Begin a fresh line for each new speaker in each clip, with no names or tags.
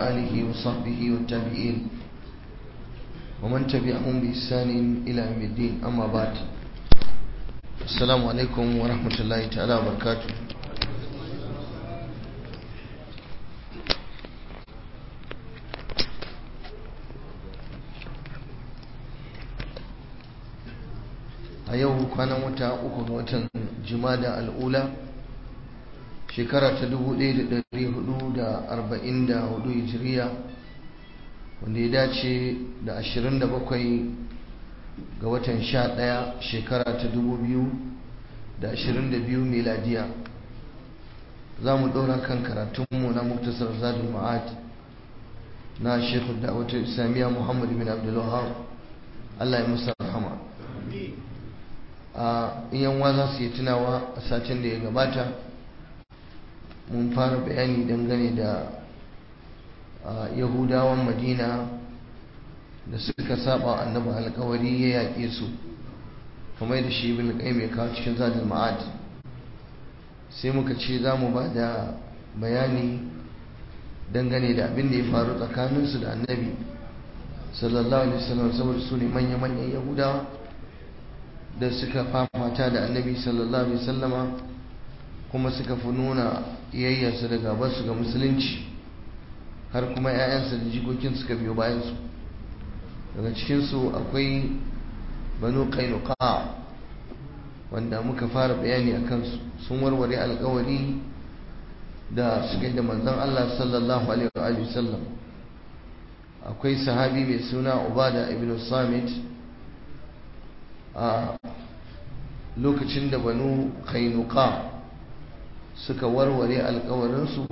آله وصحبه والتابعين ومن تبعهم بإحسان إلى يوم الدين أما بعد السلام عليكم ورحمة الله تعالى وبركاته a yau kwanan wata uku ga watan jimada al'ula shekara ta 1444 hijiriya wanda ya dace da 27 ga watan 11 shekara ta 2022 miladiya za mu ɗora kan karatunmu na muktasar zadul ma'ad na shekul da'awatar islamiyya muhammad bin abdullahab allah ya musa rahama a yan za su yi tunawa a satin da ya gabata mun fara bayani dangane da yahudawan madina da suka saba annabi alkawari ya yaƙe su kamar da shi ibn qayyim ya kawo cikin zadul ma'ad sai muka ce za mu ba da bayani dangane da abin da ya faru tsakaninsu da annabi sallallahu alaihi wasallam saboda su ne manya-manyan yahudawa da suka fafata da annabi sallallahu alaihi wasallama kuma suka fi nuna iyayyarsu da gabarsu ga musulunci har kuma 'ya'yansu da jikokin suka biyo bayansu daga cikinsu akwai banu kainuka wanda muka fara bayani a kansu sun warware alkawari da suka yi da manzon Allah sallallahu alaihi wasallam akwai sahabi mai suna ubada ibn samit a lokacin da banu kainuka suka warware alkawarinsu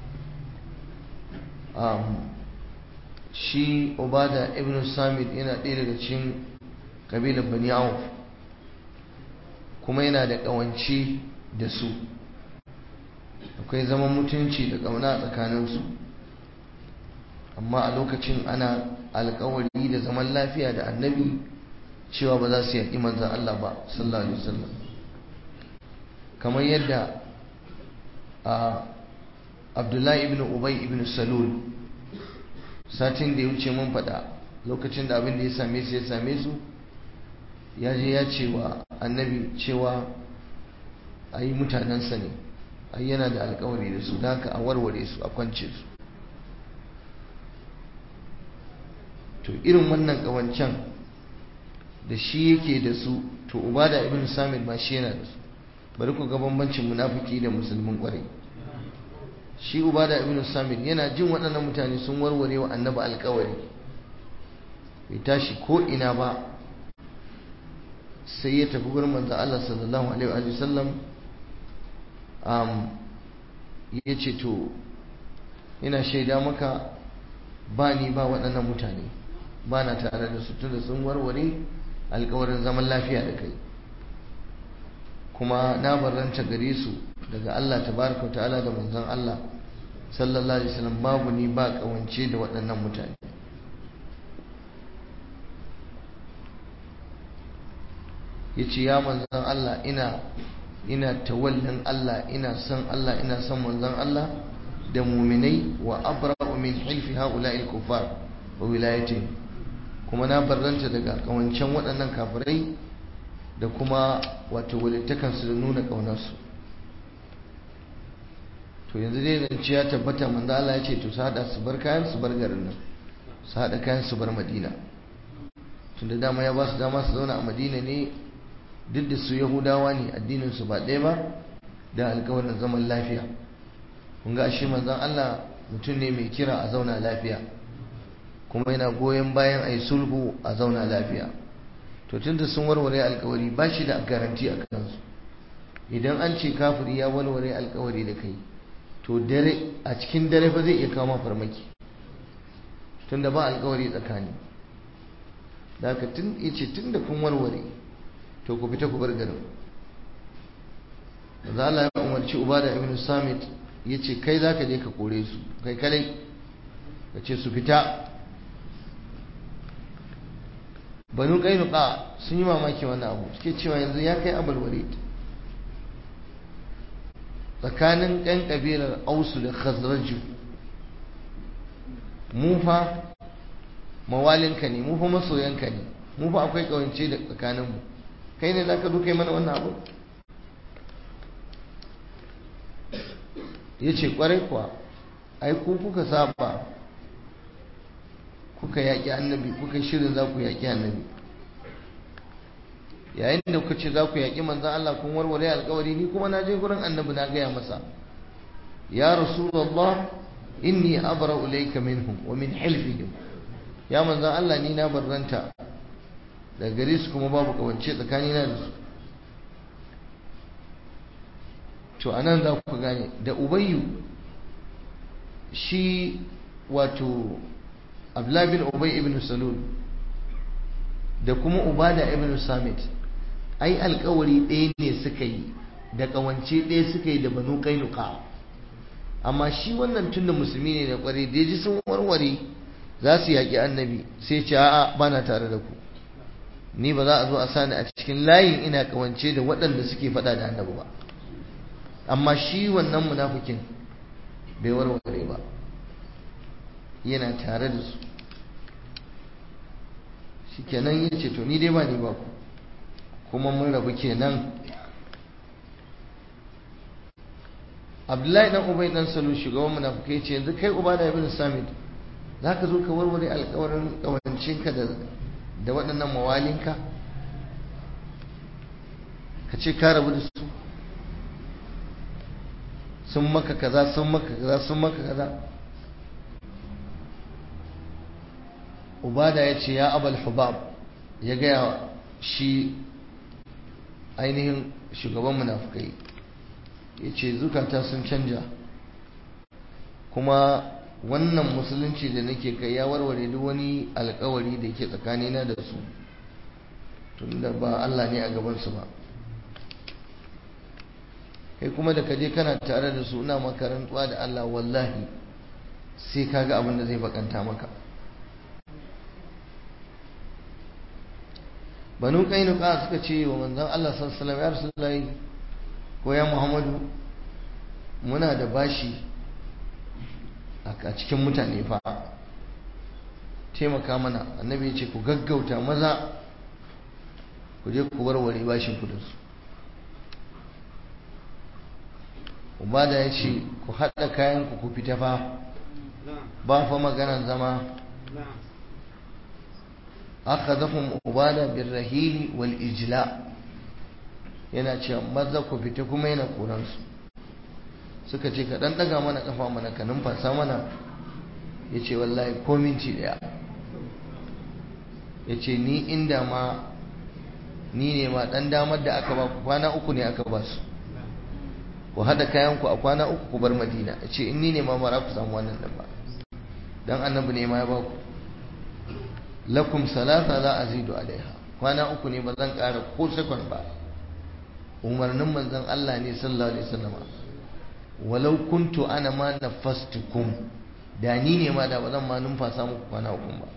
shi obada ibn samit yana ɗaya daga cikin ƙabilar bani auf kuma yana da ƙawance da su akwai zaman mutunci da ƙauna tsakaninsu amma a lokacin ana alkawari da zaman lafiya da annabi cewa ba za su yaƙi manzan Allah ba sallallahu alaihi wasallam kamar yadda a abdullahi ibn ubay ibn salul satin da ya wuce mun faɗa lokacin da abin da ya same su ya same su ya je ya ce wa annabi cewa a yi mutanensa ne ai yana da alkawari da su da haka a warware su a kwance su to irin wannan ƙawancen da shi yake da su to ubada ibn samir ba shi yana da su bari ku ga bambancin munafiki da musulmin kwarai shi ubada ibn samir yana jin waɗannan mutane sun warware wa annabi alkawari bai tashi ko ina ba sai ya tafi gurin manzo Allah sallallahu alaihi wa sallam um ya ce to ina shaida maka ba ni ba waɗannan mutane ba na tare da su tunda sun warware alkawarin zaman lafiya da kai kuma na barranta gare su daga Allah tabaraka wa ta'ala da manzon Allah sallallahu alaihi wasallam babu ni ba kawance da waɗannan mutane yace ya manzon Allah ina ina tawallin Allah ina son Allah ina son manzon Allah da muminai wa abra'u min hilfi ha'ula'il kufar wa wilayatihim kuma na barranta daga kawancen waɗannan kafirai da kuma wato walittakansu da nuna ƙaunarsu to yanzu dai zance ya tabbata manzo Allah ya ce to su haɗa su bar kayan su bar garin nan su haɗa kayan su bar madina tunda dama ya ba su dama su zauna a madina ne duk da su yahudawa ne addinin su ba ɗaya ba da alkawarin zaman lafiya kun ga ashe manzon Allah mutum ne mai kira a zauna lafiya kuma yana goyon bayan a yi sulhu a zauna lafiya to tunda sun warware alkawari ba shi da garanti a kansu idan an ce kafiri ya warware alkawari da kai to dare a cikin dare fa zai iya kama farmaki tunda ba alkawari tsakani da haka tun yace tunda kun warware to ku fita ku bar garin da Allah ya umarci Ubada ibn Samit yace kai zaka je ka kore su kai kadai ka ce su fita banu kainuka sun yi mamaki wannan abu suke cewa yanzu ya kai abul walid tsakanin ɗan ƙabilar ausu da khazraju mu fa mawalinka ne mu fa masoyanka ne mu fa akwai kawance da tsakaninmu kai ne za ka duka mana wannan abu ya ce kwarai kuwa ai ku kuka saba kuka yaƙi annabi kuka shirin za ku yaƙi annabi yayin da kuka ce za ku yaƙi manzan Allah kun warware alƙawari ni kuma na je gurin annabi na gaya masa ya rasulullah inni abra ilayka minhum wa min hilfihim ya manzan Allah ni na barranta daga gare su kuma babu kawance tsakanina da su to anan za ku gane da ubayyu shi wato abdullah bin ubay ibn salul da kuma ubada ibn samit ai alkawari ɗaya ne suka yi da kawance ɗaya suka yi da banu kainuka amma shi wannan tunda musulmi ne da kware da ji sun warware za su yaƙi annabi sai ce a'a bana tare da ku ni ba za a zo a sani a cikin layin ina kawance da waɗanda suke faɗa da annabi ba amma shi wannan munafikin bai warware ba yana tare da su shi kenan ya ce to ni dai ba ni ba ku kuma mun rabu kenan abdullahi dan ubai dan salu shugaban munafikai ce yanzu kai uba da ibn samit za ka zo ka warware alkawarin kawancinka da da waɗannan mawalinka ka ce ka rabu da su sun maka kaza sun maka kaza sun maka kaza ubada ya ce ya abal hubab ya gaya shi ainihin shugaban munafukai ya ce zukata sun canja kuma wannan musulunci da nake kai ya warware duk wani alkawari da ke tsakanina da su tunda ba Allah ne a gabansu ba kai kuma da kaje kana tare da su ina makarantuwa da Allah wallahi sai kaga abin da zai bakanta maka banu kainuka suka ce wa manzon Allah sallallahu alaihi wasallam ya rasulullahi ko ya Muhammadu muna da bashi a cikin mutane fa taimaka mana annabi ya ce ku gaggauta maza ku je ku warware bashin ku da su ubada ya ce ku haɗa kayan ku ku fita fa ba fa maganan zama akhadhahum ubada birrahili wal ijla yana cewa maza ku fita kuma yana koran su suka ce ka dan daga mana kafa mana ka numfasa mana yace wallahi ko minti daya yace ni inda ma ni ne ma dan damar da aka ba ku kwana uku ne aka ba su ku hada kayan ku a kwana uku ku bar madina yace in ni ne ma mara ku samu wannan din ba dan annabi ne ma ya ba ku lakum salasa la azidu alaiha kwana uku ne ba zan ƙara ko sakon ba umarnin manzon Allah ne sallallahu alaihi wasallam walau kuntu ana ma nafastukum da ni ne ma da ba zan ma numfasa muku kwana uku ba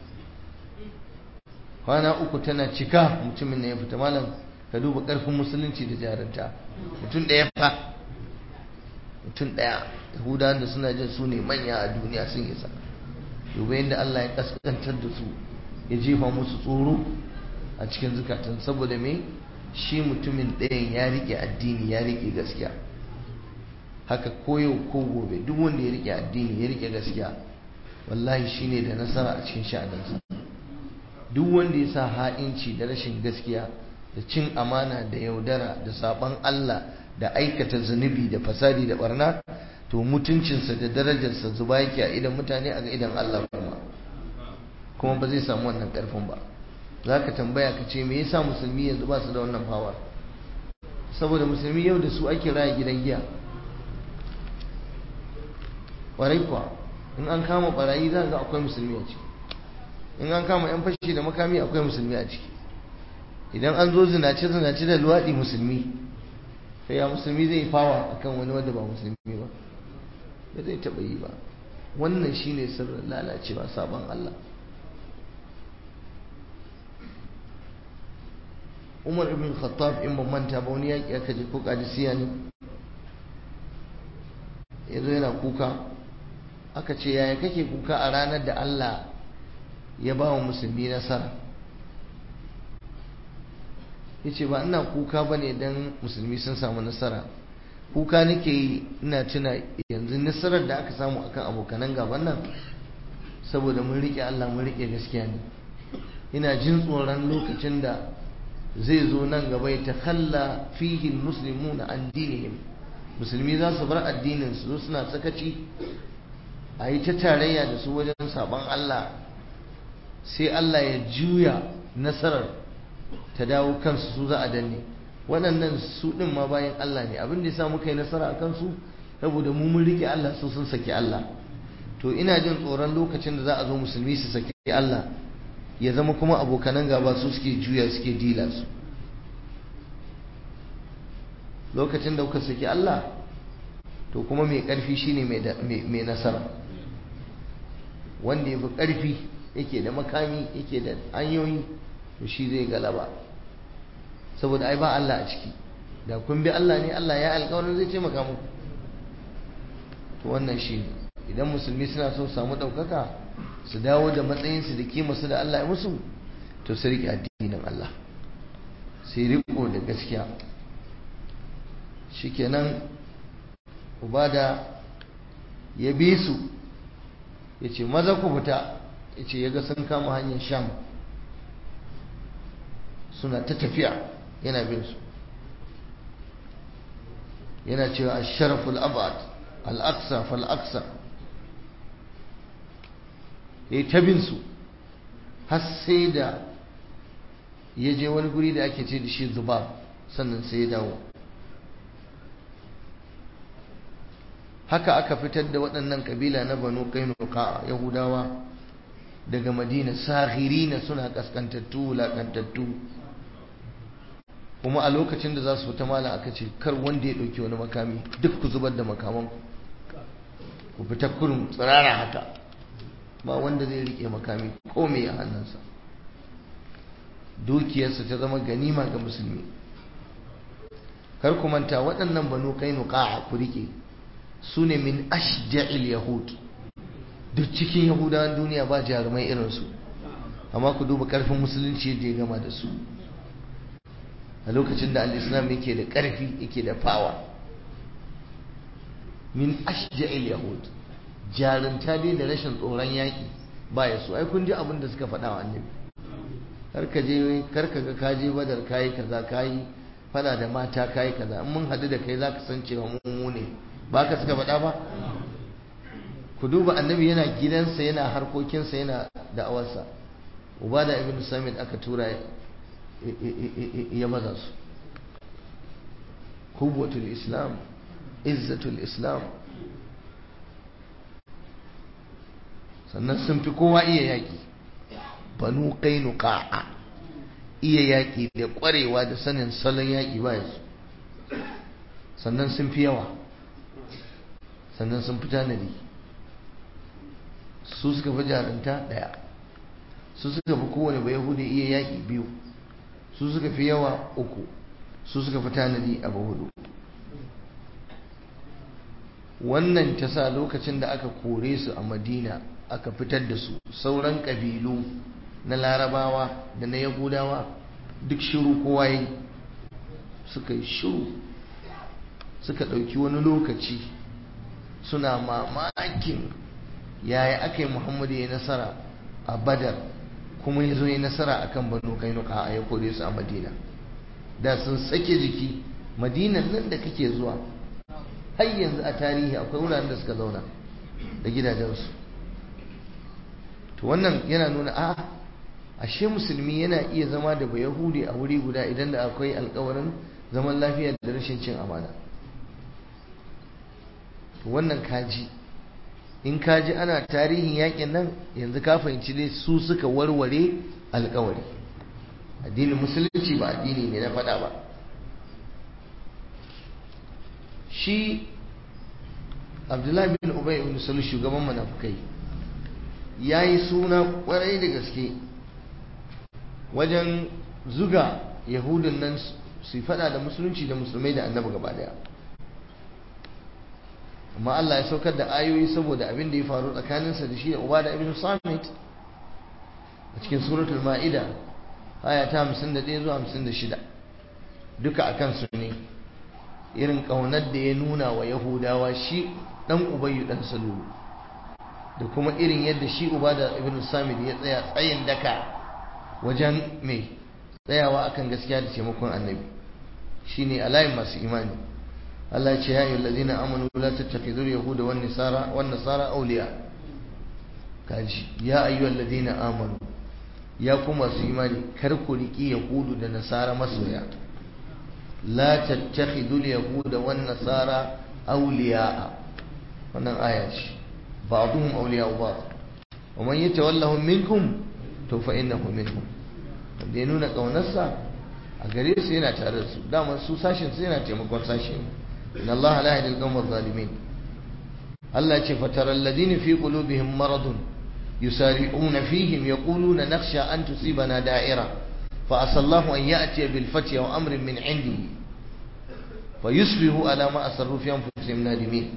kwana uku tana cika mutumin ne ya fita malam ka duba ƙarfin musulunci da jaranta mutum ɗaya fa mutum ɗaya yahudawan da suna jin su ne manya a duniya sun isa duba yadda Allah ya kaskantar da su ya jefa musu tsoro a cikin zukatan saboda me shi mutumin ɗayan ya rike addini ya rike gaskiya haka koyau ko gobe duk wanda ya rike addini ya rike gaskiya wallahi shine da nasara a cikin sha'aninsa duk wanda ya sa ha'inci da rashin gaskiya da cin amana da yaudara da saban Allah da aikata zunubi da fasadi da barna to mutuncinsa da darajarsa zuba yake a idan mutane a ga idan Allah kuma kuma ba zai samu wannan karfin ba za ka tambaya ka ce me yasa musulmi yanzu ba su da wannan fawa saboda musulmi yau da su ake raya gidan giya ƙwarai kuwa in an kama barayi za ga akwai musulmi a ciki in an kama yan fashi da makami akwai musulmi a ciki idan an zo zinace zinace da luwaɗi musulmi sai ya musulmi zai fawa akan wani wanda ba musulmi ba ba zai taɓa yi ba wannan shine sirrin lalacewa sabon Allah Umar ibn Khattab in ban manta ba wani yaƙi aka je ko Qadisiyya ne yazo yana kuka aka ce yaya kake kuka a ranar da Allah ya ba wa musulmi nasara ya ce ba ina kuka ba ne don musulmi sun samu nasara kuka nake yi ina tuna yanzu nasarar da aka samu akan abokanan gaban nan saboda mun riƙe Allah mun riƙe gaskiya ne ina jin tsoron lokacin da zai zo nan gaba ya takalla fihi muslimuna an dinihim musulmi za su bar addinin su suna sakaci a yi ta tarayya da su wajen sabon Allah sai Allah ya juya nasarar ta dawo kansu su za a danne waɗannan su ɗin ma bayan Allah ne abin da ya sa muka yi nasara a kansu saboda mu mun rike Allah su sun saki Allah to ina jin tsoron lokacin da za a zo musulmi su saki Allah ya zama kuma abokanan gaba su suke juya suke dila su lokacin da kuka saki Allah to kuma mai ƙarfi shine mai nasara wanda ya fi ƙarfi yake da makami yake da hanyoyi to shi zai galaba saboda ai ba Allah a ciki da kun bi Allah ne Allah ya alƙawarin zai taimaka muku to wannan shi ne idan musulmi suna so samu ɗaukaka su dawo da matsayinsu da kimarsu da Allah ya musu to su riƙe addinin Allah sai riko da gaskiya shikenan ubada ya bi su ya ce maza ku fita ya ce ya ga sun kama hanyar sham suna ta tafiya yana bin su yana cewa a sharaful abad al'aksa fal'aksa ya yi ta bin su har sai da ya je wani guri da ake ce da shi zubab sannan sai ya dawo haka aka fitar da waɗannan kabila na banu kainuka yahudawa daga madina sahirina suna kaskantattu wulakantattu kuma a lokacin da za su fita mala aka ce kar wanda ya ɗauki wani makami duk ku zubar da makaman ku fita kurum tsirara haka ba wanda zai rike makami ko me a hannunsa dukiyarsa ta zama ganima ga musulmi kar ku manta waɗannan banu kainuka ku rike su ne min ashja'il yahud duk cikin yahudawan duniya ba jarumai irinsu amma ku duba karfin musulunci yadda ya gama da su a lokacin da al-islam yake da karfi yake da fawa min ashja'il yahud jarunta dai da rashin tsoron yaƙi ba ya so ai kun ji abin da suka faɗa wa annabi karka je karka ga kaje badar kayi kaza kayi fada da mata kayi kaza in mun hadu da kai zaka san cewa mu ne ba ka suka faɗa ba ku duba annabi yana gidansa yana harkokinsa yana da'awarsa ubada ibn samit aka tura ya maza su kubwatul islam izzatul islam sannan sun fi kowa iya yaƙi banu qainuqa iya yaƙi da ƙwarewa da sanin salon yaƙi ba su sannan sun fi yawa sannan sun fi tanadi su suka fi jaranta ɗaya su suka fi kowane bai yahudi iya yaƙi biyu su suka fi yawa uku su suka fi tanadi abu hudu wannan ta sa lokacin da aka kore su a madina aka fitar da su sauran ƙabilu na larabawa da na yahudawa duk shiru kowa yi suka yi shiru suka ɗauki wani lokaci suna mamakin yaya aka yi muhammadu ya nasara a badar kuma ya zo ya nasara a kan banu kainuka a ya kore su a madina da sun sake jiki madinan nan da kake zuwa har yanzu a tarihi akwai wuraren da suka zauna da gidajensu to wannan yana nuna a ashe musulmi yana iya zama da bayahudi a wuri guda idan da akwai alkawarin zaman lafiya da rashin cin amana to wannan kaji in kaji ana tarihin yakin nan yanzu ka fahimci dai su suka warware alkawari addinin musulunci ba addini ne na faɗa ba shi abdullahi bin ubay ibn salul shugaban munafukai ya yi suna kwarai da gaske wajen zuga yahudun nan su faɗa da musulunci da musulmai da annabi gaba daya amma Allah ya saukar da ayoyi saboda abin da ya faru tsakaninsa da shi da Ubada ibn Samit a cikin suratul Ma'ida aya ta 51 zuwa 56 duka akan su ne irin kaunar da ya nuna wa Yahudawa shi dan Ubayyu dan Salulu da kuma irin yadda shi Ubada ibn Samit ya tsaya tsayin daka wajen mai tsayawa akan gaskiya da taimakon annabi shine alayin masu imani Allah ya ce ya ayyuhal ladina amanu la tattakhidul yahuda wan nasara wan nasara awliya kaji ya ayyuhal ladina amanu ya ku masu imani kar ku riki yahudu da nasara masoya la tattakhidul yahuda wan nasara awliya wannan aya ce ba'dhum awliya ba'd wa man yatawallahum minkum to fa innahu minhum da ya nuna kaunarsa a gare su yana tare da su dama su sashin su yana taimakon sashi inna Allah la yahdi al-qawma zalimin Allah ya ce fatara alladhina fi qulubihim maradun yusari'una fihim yaquluna nakhsha an tusibana da'ira fa asallahu an ya'ti bil fathi wa amrin min 'indihi fayusbihu ala ma asarru fi anfusihim nadimin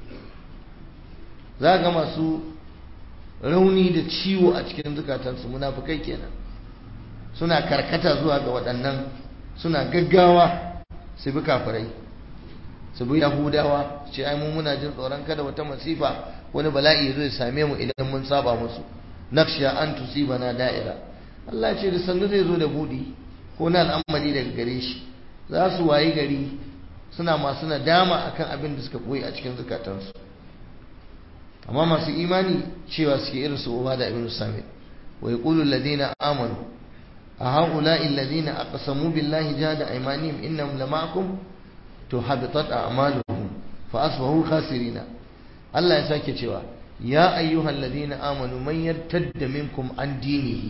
za ga masu rauni da ciwo a cikin zukatansu munafukai kenan suna karkata zuwa ga waɗannan suna gaggawa su bi kafirai su bi yahudawa ce ai mu muna jin tsoron kada wata masifa wani bala'i zai same mu idan mun saba musu naksha an tusibana da'ira Allah ce da sannu zai zo da budi ko na al'amari daga gare shi za su wayi gari suna masu nadama akan abin da suka koyi a cikin zukatansu amma masu imani cewa suke irin su uba da ibn samit wa yaqulu alladhina amanu أهؤلاء الذين أقسموا بالله جاد أيمانهم إنهم لمعكم تحبطت أعمالهم فأصبحوا خاسرين الله يساك cewa يا أيها الذين آمنوا من يرتد منكم عن دينه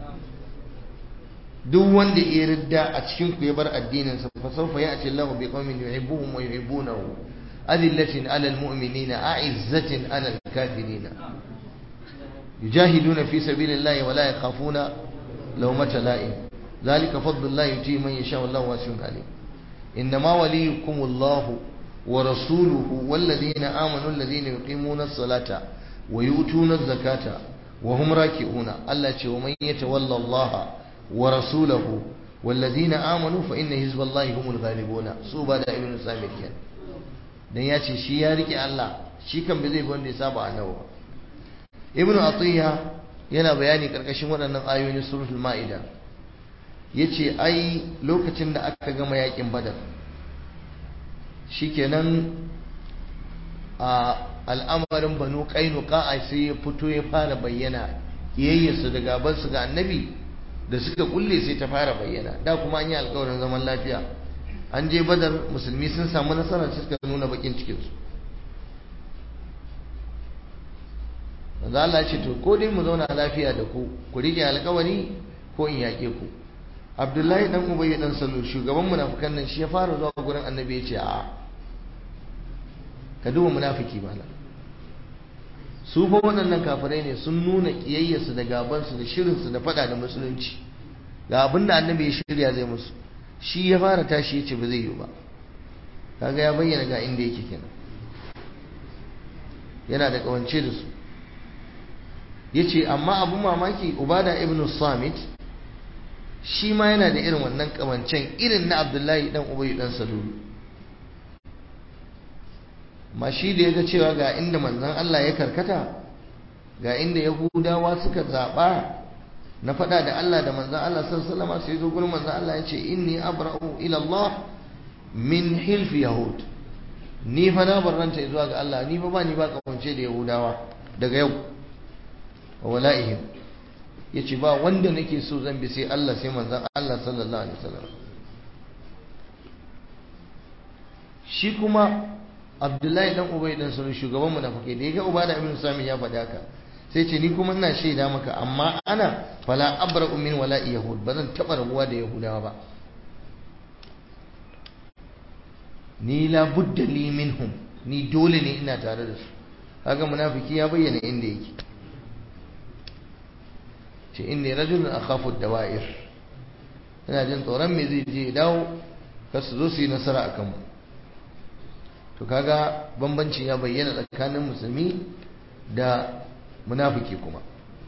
duk wanda ya ridda a cikin ku ya bar addinin sa fa sawfa ya'ti Allahu bi qaumin yuhibbuhum wa yuhibbunahu adillatin 'alal mu'minina a'izzatin 'alal kafirina yujahiduna fi sabilillahi wa la yakhafuna لومة لائم ذلك فضل الله يؤتيه من يشاء والله واسع عليم إنما وليكم الله ورسوله والذين آمنوا الذين يقيمون الصلاة ويؤتون الزكاة وهم راكعون الله ومن يتولى الله ورسوله والذين آمنوا فإن حزب الله هم الغالبون سوبا دا ابن سامر كان dan ya ce shi ya rike Allah shi kan bai zai bi wanda ya saba annabi ba ibnu atiya yana bayani karkashin waɗannan ayoyin suratul ma'ida yace ai lokacin da aka gama yakin badar shikenan a al'amarin banu qainuqa sai ya fito ya fara bayyana kiyayyarsu da gabansu ga annabi da suka kulle sai ta fara bayyana da kuma an yi alkawarin zaman lafiya an je badar musulmi sun samu nasara suka nuna bakin cikinsu manzo Allah ce to ko dai mu zauna lafiya da ku ku rike alƙawari ko in yaƙe ku Abdullahi dan Ubay dan Salul shugaban munafikan nan shi ya fara zuwa gurin Annabi ya ce a ka duba munafiki bala su fa waɗannan kafirai ne sun nuna kiyayyarsu da gabansu da shirinsu da faɗa da musulunci ga abin da Annabi ya shirya zai musu shi ya fara tashi ya ce ba zai yi ba kaga ya bayyana ga inda yake kenan yana da kawance da su yace amma abu mamaki ubada ibn samit shi ma yana da irin wannan kamancen irin na abdullahi dan ubayi dan salulu ma shi da yaga cewa ga inda manzon Allah ya karkata ga inda yahudawa suka zaba na fada da Allah da manzon Allah sallallahu alaihi wasallam sai zo gurin manzon Allah yace inni abra'u ila Allah min hilf yahud ni fa na barranta zuwa ga Allah ni fa ba ni ba kamance da yahudawa daga yau wa wala'ihim yace ba wanda nake so zan bi sai Allah sai manzon Allah sallallahu alaihi wasallam shi kuma Abdullahi dan Ubay dan Sulu shugaban munafiki da yaga Ubada ibn Sami ya faɗa haka sai ce ni kuma ina shaida maka amma ana fala abra'u min wala'i yahud ba zan taba rabuwa da yahudawa ba ni la budda li minhum ni dole ne ina tare da su kaga munafiki ya bayyana inda yake ce inni rajulun akhafu ad-dawa'ir ina jin tsoron me zai je dawo kar su zo su yi nasara akan mu to kaga bambanci ya bayyana tsakanin musulmi da munafiki kuma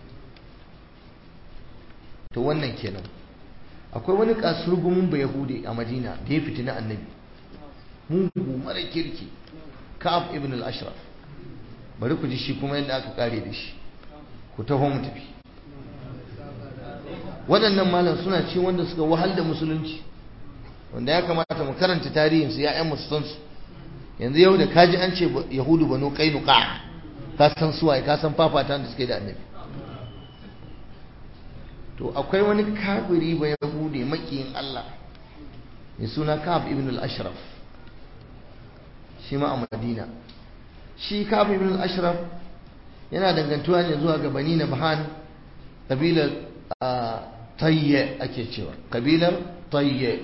to wannan kenan akwai wani kasurgumin ba yahudi a madina da ya fitina annabi mugu mara kirki ka'ab ibn al-ashraf bari ku ji shi kuma yadda aka kare da shi ku taho mu tafi waɗannan malam suna ci wanda suka wahal da musulunci wanda ya kamata mu karanta tarihin su ya'yan musu san su yanzu yau da kaji an ce yahudu banu qainuqa ka san suwaye ka san fafatan da suke da annabi to akwai wani kafiri ba yahudi makiyin Allah mai suna Ka'ab ibn al-Ashraf shi ma a Madina shi Ka'ab ibn al-Ashraf yana dangantuwa ne zuwa ga Bani Nabhan kabilar Tayye ake cewa kabilar Tayye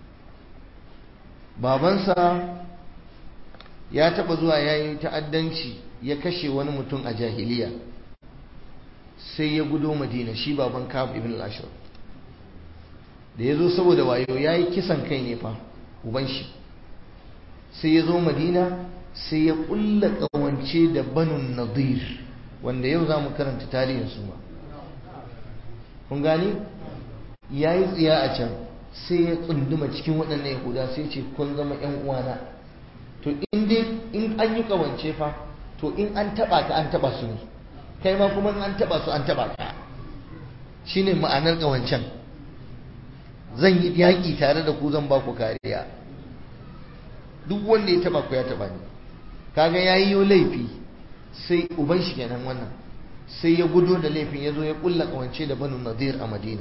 babansa ya taba zuwa yayi ta'addanci ya kashe wani mutum a jahiliya sai ya gudo madina shi baban kab ibn al-ashraf da ya zo saboda wayo ya yi kisan kai ne fa uban shi sai ya zo madina sai ya kulla kawance da banun nadir wanda yau za mu karanta tarihin su ma kun gani ya yi tsiya a can sai ya tsunduma cikin waɗannan yahuda sai ce kun zama yan uwana to in dai in an yi kawance fa to in an taba ka an taba su ne kai ma kuma an taba su an taba ka shine ma'anar kawancan zan yi yaƙi tare da ku zan ba ku kariya duk wanda ya taba ku ya taba ni kaga yayi yo laifi sai uban shi kenan wannan sai ya gudo da laifin ya zo ya kulla kawance da banu nadir a madina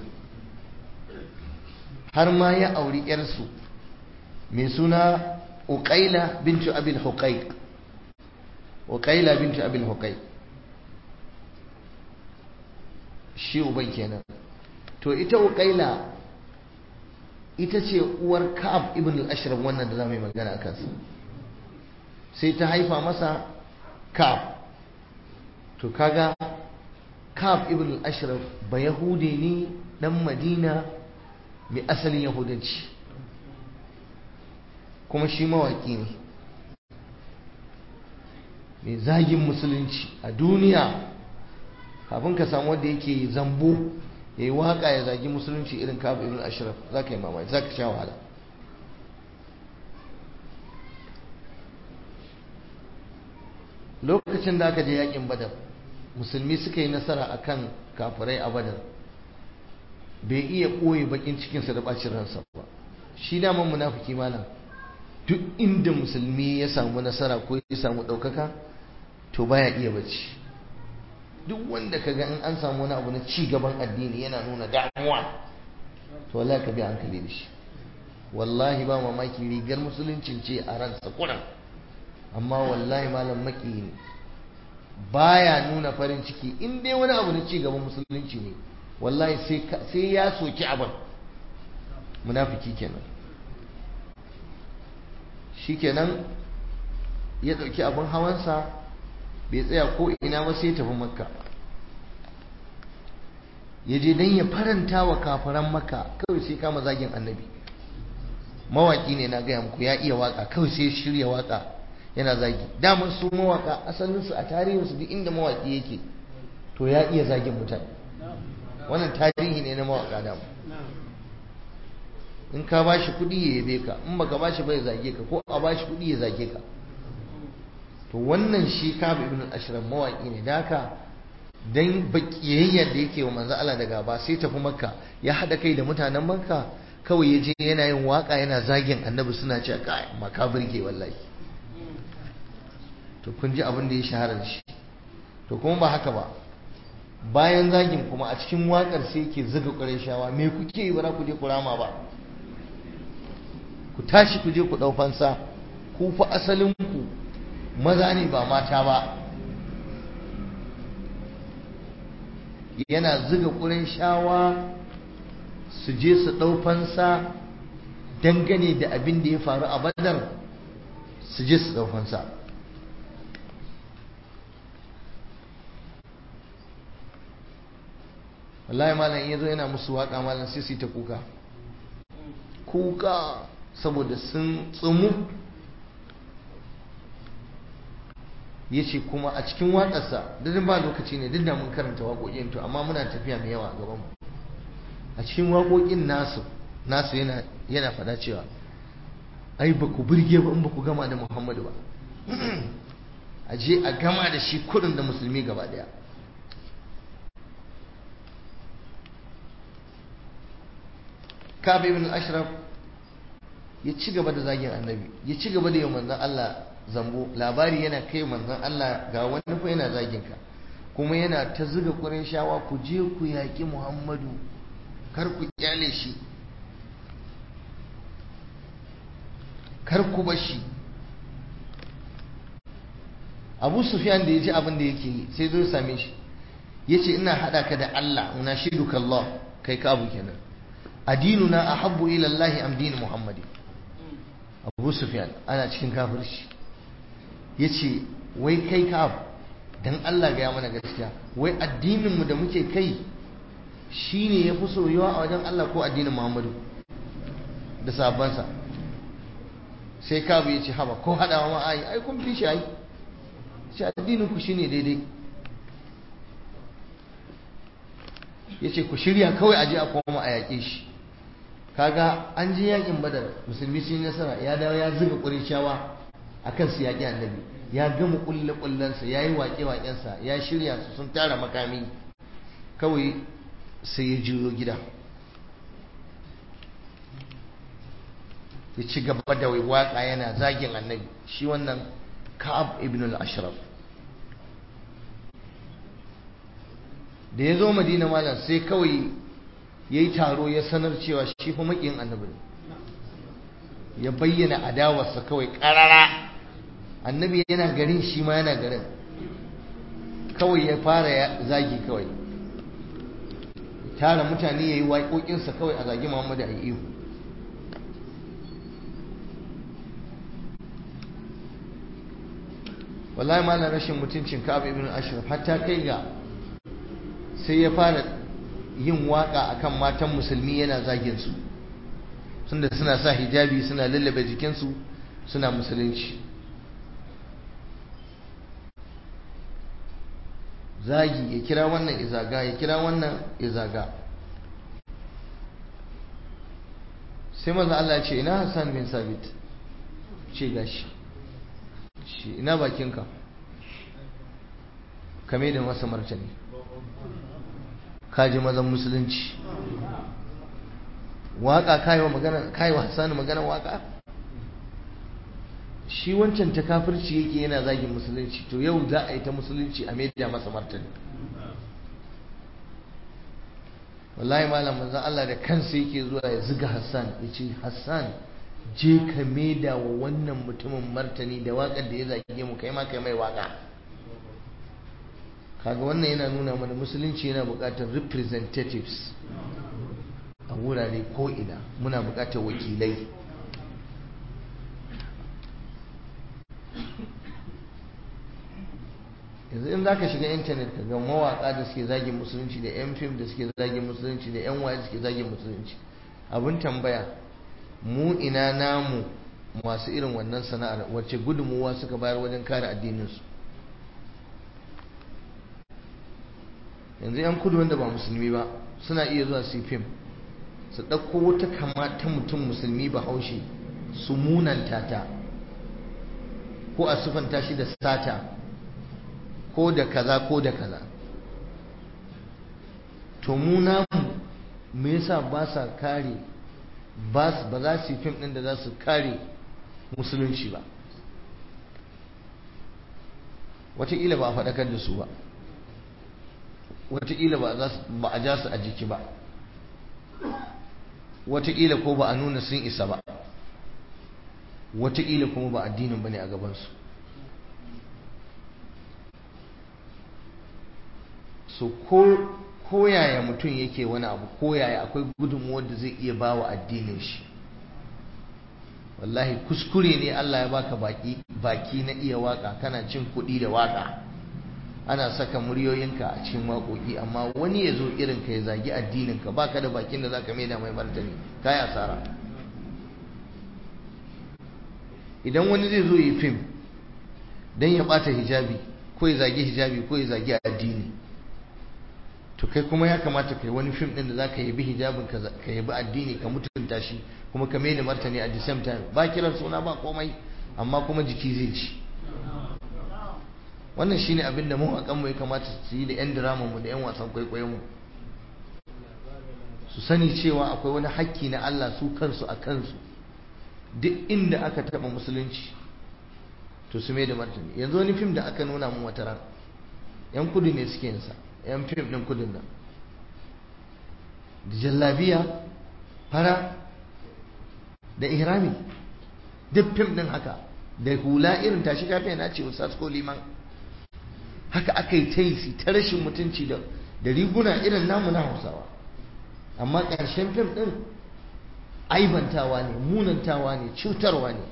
har ma ya auri yarsu mai suna uqaila bintu abil huqaiq uqaila bintu abil huqaiq shi uban kenan to ita uqaila ita ce uwar ka'ab ibn al-ashraf wannan da zamu yi magana akan sa sai ta haifa masa ka'ab to kaga ka'ab ibn al-ashraf ba yahudi ne dan madina mai asalin yahudanci kuma shi mawaki ne mai zagin musulunci a duniya kafin ka samu wanda yake zambo ya yi waka ya zagi musulunci irin kabu ibn ashraf za ka yi mamaki za ka sha wahala lokacin da aka je yakin badar musulmi suka yi nasara akan kafirai a badar bai iya ɓoye bakin cikinsa da ɓacin ransa ba shi daman munafiki malam duk inda musulmi ya samu nasara ko ya samu ɗaukaka to baya iya bacci duk wanda kaga in an samu wani abu na ci gaban addini yana nuna damuwa to wallahi ka bi hankali da shi wallahi ba mamaki rigar musuluncin ce a ransa kuran amma wallahi malam maki ne baya nuna farin ciki in dai wani abu na ci gaban musulunci ne wallahi sai ya soki abin munafiki kenan shikenan ya ɗauki abin hawansa bai tsaya ko ina ba sai tafi makka ya je don ya faranta wa kafaran makka kawai sai kama zagin annabi mawaki ne na gaya muku ya iya waka kawai sai shirya waka yana zagi damar su mawaka asalinsu a tarihinsu duk inda mawaki yake to ya iya zagin mutane wannan tarihi ne na mawaka dama in ka ba shi kuɗi ya yabe ka in baka ba shi bai zage ka ko a ba shi kuɗi ya zage ka to wannan shi kabu ibn al-ashraf mawaki ne da haka dan bakiyayyar da yake wa manzo Allah da gaba sai tafi makka ya hada kai da mutanen makka kawai yaje yana yin waka yana zagin annabi suna cewa kai makabir ke wallahi to kun ji abin da ya shahara da shi to kuma ba haka ba bayan zagin kuma a cikin wakar sai yake zuga ƙurayshawa me kuke yi bara ku je ku rama ba ku tashi ku je ku ɗau fansa ku fa asalin ku maza ne ba mata ba yana zuga ƙurayshawa su je su ɗau fansa dangane da abin da ya faru a badar su je su ɗau fansa wallahi malam in yazo yana musu waka malam sai su ta kuka kuka saboda sun tsumu ya ce kuma a cikin waƙarsa duk ba lokaci ne duk da mun karanta waƙoƙin to amma muna tafiya mai yawa a gaban mu a cikin waƙoƙin nasu nasu yana yana faɗa cewa ai ba ku burge ba in ba ku gama da Muhammadu ba a je a gama da shi kurin da musulmi gaba ɗaya Ka'ab ibn al-Ashraf ya ci gaba da zagin annabi ya ci gaba da yi manzon Allah zambo labari yana kai manzon Allah ga wani fa yana zagin ka kuma yana ta zuga shawa ku je ku yaƙi Muhammadu kar ku kyale shi kar ku bar shi Abu Sufyan da ya ji abin da yake yi sai zo same shi yace ina hada ka da Allah unashiduka Allah kai ka abu kenan adinuna ahabbu ila Allah am din Muhammadi Abu Sufyan ana cikin kafirci yace wai kai ka dan Allah ga ya mana gaskiya wai addinin mu da muke kai shine yafi soyuwa a wajen Allah ko addinin Muhammadu da sabansa sai kabu yace haba ko hadawa ma ai ai kun fi shi ai shi addinin ku shine daidai yace ku shirya kawai aje a koma a yaƙe shi kaga an ji yakin badar musulmi sun nasara ya dawo ya zuga ƙurishawa a kan su yaƙi annabi ya gama ƙulle ƙullensa ya yi waƙe waƙensa ya shirya su sun tara makami kawai sai ya juyo gida ya ci gaba da waƙa yana zagin annabi shi wannan ka'ab ibn al-ashraf da ya zo madina malam sai kawai ya yi taro ya sanar cewa shi fa maƙin annabi ya bayyana adawarsa kawai ƙarara annabi yana garin shi ma yana garin kawai ya fara zagi kawai tara mutane ya yi waƙoƙinsa kawai a zagi muhammadu a ihu wallahi malam rashin mutuncin ka'ab ibn ashraf hatta kai ga sai ya fara yin waka akan matan musulmi yana zagin su tunda suna sa hijabi suna lallabe jikinsu suna musulunci zagi ya kira wannan izaga ya kira wannan izaga sai maza Allah ce ina Hassan bin Sabit ce gashi shi ina bakinka kame da masa martani kaji mazan musulunci waka kaiwa magana kaiwa Hassan magana waka shi wancan ta kafirci yake yana zagin musulunci to yau za a yi ta musulunci a media masa martani wallahi malam manzon Allah da kansa yake zuwa ya ziga Hassan ya ce Hassan je ka maida wa wannan mutumin martani da waƙar da ya zage mu kai ma kai mai waka kaga wannan yana nuna mana musulunci yana buƙatar representatives a wurare ko ina muna buƙatar wakilai yanzu in zaka shiga intanet ka ga mawaka da suke zagin musulunci da yan fim da suke zagin musulunci da yan waye suke zagin musulunci abin tambaya mu ina namu masu irin wannan sana'ar wacce gudunmuwa suka bayar wajen kare addininsu yanzu yan kudu wanda ba musulmi ba suna iya zuwa su fim su ɗauko wata kama ta mutum musulmi ba haushe su munanta ta ko a sufanta shi da sata ko da kaza ko da kaza to mu namu me yasa ba sa kare ba za su yi fim ɗin da za su kare musulunci ba wataƙila ba a faɗakar da su ba wataƙila ba a ja su a jiki ba wataƙila ko ba a nuna sun isa ba wataƙila kuma ba addinin ba ne a gabansu so ko koyaya mutum yake wani abu koyaya akwai gudunmuwar da zai iya ba wa addinin shi wallahi kuskure ne Allah ya baka baki baki na iya waka kana cin kuɗi da waka ana saka muryoyinka a cikin waƙoƙi amma wani ya zo irin ka ya zagi addinin ka baka da bakin da zaka maida mai martani kai asara idan wani zai zo yi fim don ya bata hijabi ko ya zagi hijabi ko ya zagi addini to kai kuma ya kamata kai wani fim din da za ka yabi hijabin ka yabi addini ka mutunta shi kuma ka mai da martani at the same time ba kiran suna ba komai amma kuma jiki zai ci wannan shine abin da mu a kanmu ya kamata su yi da yan diraman mu da yan wasan kwaikwayon mu su sani cewa akwai wani hakki na Allah su kansu a kansu duk inda aka taba musulunci to su mai da martani yanzu wani fim da aka nuna mu wata ran yan kudu ne suke yinsa yan fim din kudin nan da jallabiya fara da ihrami duk fim din haka da hula irin tashi kafiya na ce ustaz ko liman haka aka yi ta yi ta rashin mutunci da riguna irin namu na hausawa amma ƙarshen fim ɗin aibantawa ne munantawa ne cutarwa ne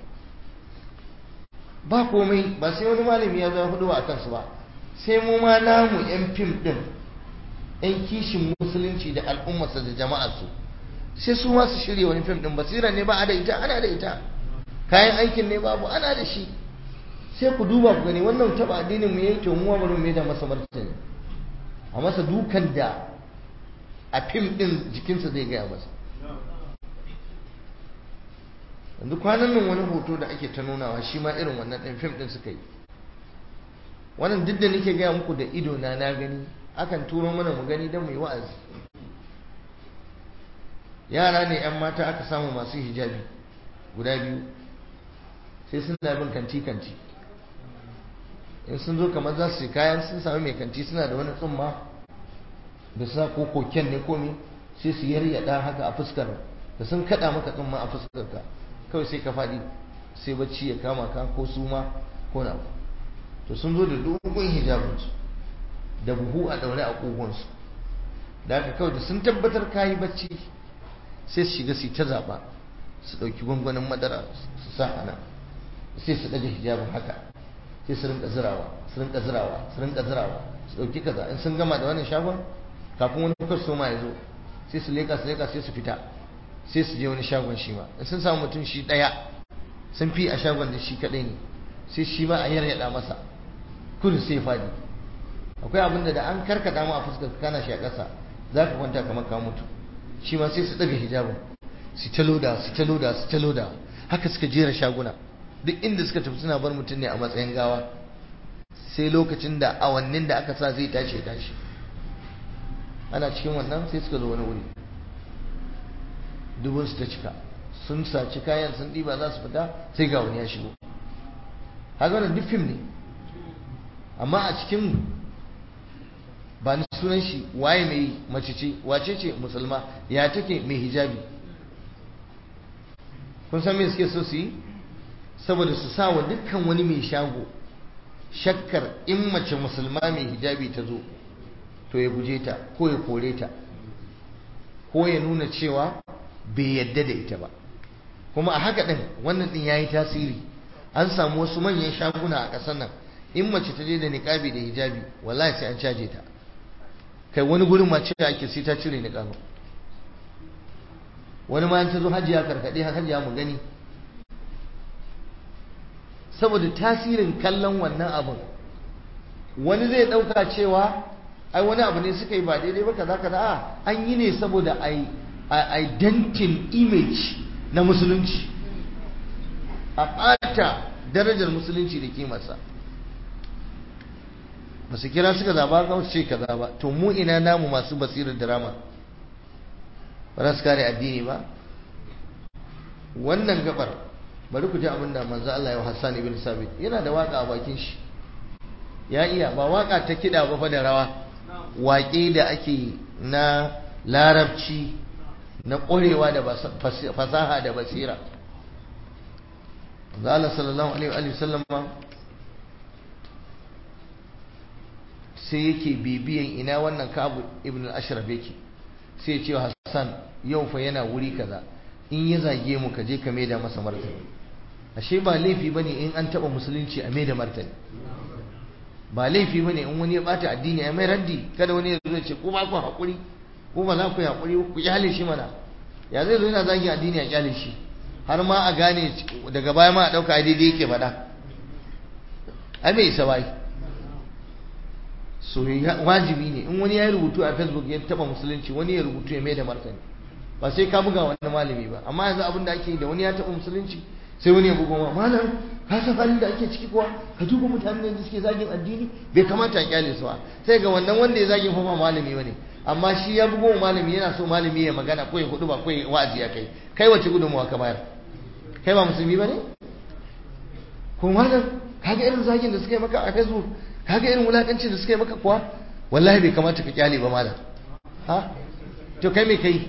ba komai ba sai wani malami ya zama hudu a kansu ba sai mu ma namu 'yan fim ɗin 'yan kishin musulunci da al'ummarsa da jama'arsu sai su ma su shirya wani fim ɗin basira ne ba a da ita ana da ita kayan aikin ne babu ana da shi sai ku duba ku gani wannan taba addinin mu yayi to mu ma bari mu da masa martani a masa dukan da a fim din jikinsa zai gaya masa yanzu kwanan nan wani hoto da ake ta nunawa shi ma irin wannan ɗin fim ɗin suka yi wannan duk da nake gaya muku da ido na na gani akan turo mana mu gani don mu yi wa'azi yara ne 'yan mata aka samu masu hijabi guda biyu sai suna bin kanti-kanti in sun zo kamar za su yi kayan sun sami mai kanti suna da wani tsumma da sa ko koken ne komi sai su yaryada haka a fuskar da sun kada maka tsumma a fuskar ka kawai sai ka faɗi sai bacci ya kama ka ko suma ko na to sun zo da dogon hijabinsu da buhu a daure a kogonsu da haka kawai da sun tabbatar ka yi bacci sai su shiga su ta zaɓa su ɗauki gwangwanin madara su sa a nan sai su ɗaga hijabin haka sai su rinka zirawa su rinka zirawa su rinka zirawa su ɗauki kaza in sun gama da wannan shagon kafin wani kwastoma ya zo sai su leka su leka sai su fita sai su je wani shagon shi ma in sun samu mutum shi ɗaya sun fi a shagon da shi kaɗai ne sai shi ma a yaryaɗa masa kudu sai fadi akwai abin da da an karkata ma a fuskar kana shi a ƙasa za ka kwanta kamar ka mutu shi ma sai su ɗaga hijabin su ta loda su ta loda su ta loda haka suka jera shaguna duk inda suka tafi suna bar mutum ne a matsayin gawa sai lokacin da awannin da aka sa zai tashi tashi ana cikin wannan sai suka zo wani wuri dubun su ta cika sun saci kayan sun ɗiba za su fita sai ga wani ya shigo haka wannan duk fim ne amma a cikin ba ni sunan shi waye mai mace ce wace ce musulma ya take mai hijabi kun san me suke so su yi saboda su sa wa dukkan wani mai shago shakkar in mace musulma mai hijabi ta zo to ya guje ta ko ya kore ta ko ya nuna cewa bai yadda da ita ba kuma a haka din wannan din yayi tasiri an samu wasu manyan shaguna a ƙasar nan in mace ta je da niqabi da hijabi wallahi sai an caje ta kai wani gurin mace da ake sai ta cire niqabin wani ma ta zo hajiya karkade hajiya mu gani saboda tasirin kallon wannan abin wani zai dauka cewa ai wani abu ne suka yi ba daidai ba kaza kaza a an yi ne saboda ai identity image na musulunci a ɓata darajar musulunci da kimarsa ba su kira suka zaba ga ce kaza ba to mu ina namu masu basirar drama ba za su kare addini ba wannan gabar bari ku ji abin da manzo Allah ya Hassan ibn Sabit yana da waka a bakin shi ya iya ba waka ta kida ba fa da rawa waƙe da ake na larabci na ƙwarewa da fasaha da basira manzo Allah sallallahu alaihi wa sallam sai yake bibiyan ina wannan Ka'ab ibn al-Ashraf yake sai ya ce Hassan yau fa yana wuri kaza in ya zage mu ka je ka maida masa martani ashe ba laifi bane in an taba musulunci a maida martani ba laifi bane in wani ya bata addini a mai raddi kada wani ya zo ya ce ko ba ku hakuri ko ba za ku yi hakuri ku kyale shi mana ya zai zo yana zagin addini a kyale shi har ma a gane daga baya ma a dauka daidai yake faɗa ai bai isa bai so wajibi ne in wani ya rubutu a facebook ya taba musulunci wani ya rubutu ya mai da martani ba sai ka buga wani malami ba amma yanzu abin da ake yi da wani ya taba musulunci sai wani ya bugo ma malam ka san halin da ake ciki kuwa ka duba mutanen da suke zagin addini bai kamata a kyale su ba sai ga wannan wanda ya zagin kuma malami bane amma shi ya bugo malami yana so malami ya magana ko ya hudu ba ko ya wa'azi ya kai kai wace gudunmawa ka bayar kai ba musulmi bane ko malam kaga irin zagin da suka yi maka a facebook kaga irin wulakancin da suka yi maka kuwa wallahi bai kamata ka kyale ba malam ha to kai me kai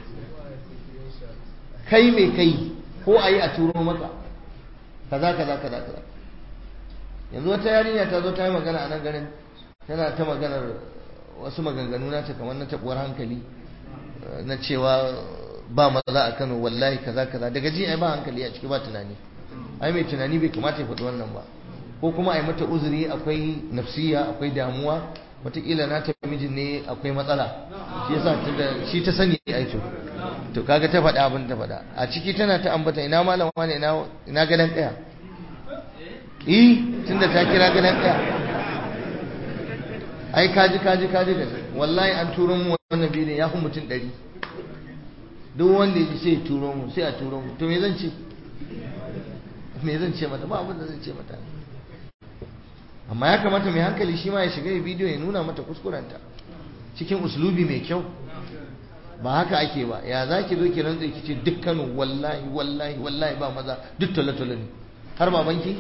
kai me kai ko a yi a turo maka kaza kaza kaza kaza yanzu wata yarinya ta zo ta yi magana a nan garin tana ta maganar wasu maganganu na ta kamar na tabuwar hankali na cewa ba maza a Kano wallahi kaza kaza daga ji ai ba hankali a ciki ba tunani ai mai tunani bai kamata ya faɗi wannan ba ko kuma ai mata uzuri akwai nafsiya akwai damuwa wataƙila na ta mijin ne akwai matsala shi yasa shi ta sani ai to to kaga ta faɗa abin ta faɗa a ciki tana ta ambata ina malama ne ina ina gadan ɗaya eh tunda ta kira gadan ɗaya ai kaji kaji kaji da wallahi an turo mu wannan bidiyon ya fi mutum ɗari duk wanda ya ji sai turo mu sai a turo mu to me zan ce me zan ce mata ba abin da zan ce mata amma ya kamata mai hankali shi ma ya shiga ya bidiyo ya nuna mata kuskurenta cikin uslubi mai kyau ba haka ake ba ya za ki zo ki rantsa ki ce dukkanin wallahi wallahi wallahi ba maza duk tole-tole ne har babanki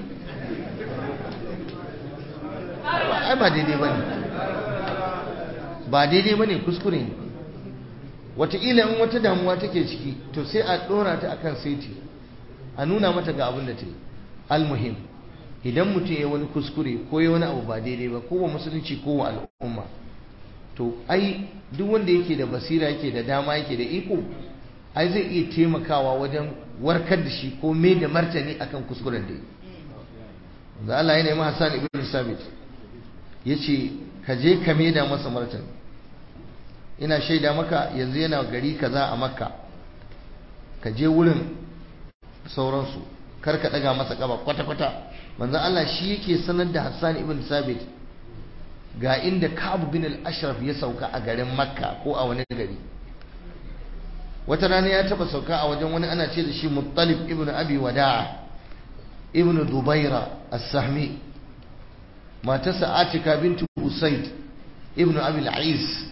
ai ba daidai ba ne ba daidai ba ne kuskure ne wataƙila in wata damuwa take ciki to sai a ɗora ta akan saiti a nuna mata ga abin da ta yi almuhim idan mutum ya wani kuskure ko ya wani abu ba daidai ba ko wa musulunci ko wa al'umma to ai duk wanda yake da basira yake da dama yake da iko ai zai iya taimakawa wajen warkar da shi ko mai da martani akan kuskuren da yi da Allah ya nemi Hassan ibn Sabit yace ka je ka mai da masa martani ina shaida maka yanzu yana gari kaza a Makka ka je wurin sauransu kar ka daga masa kaba kwata kwata manzo Allah shi yake sanar da Hassan ibn Sabit ga inda Ka'ab bin al-Ashraf ya sauka a garin Makka ko a wani gari wata rana ya taba sauka a wajen wani ana ce da shi Muttalib ibn Abi Wada'a ibn Dubaira as-Sahmi matarsa Atika bintu Usayd ibn Abi al-Ais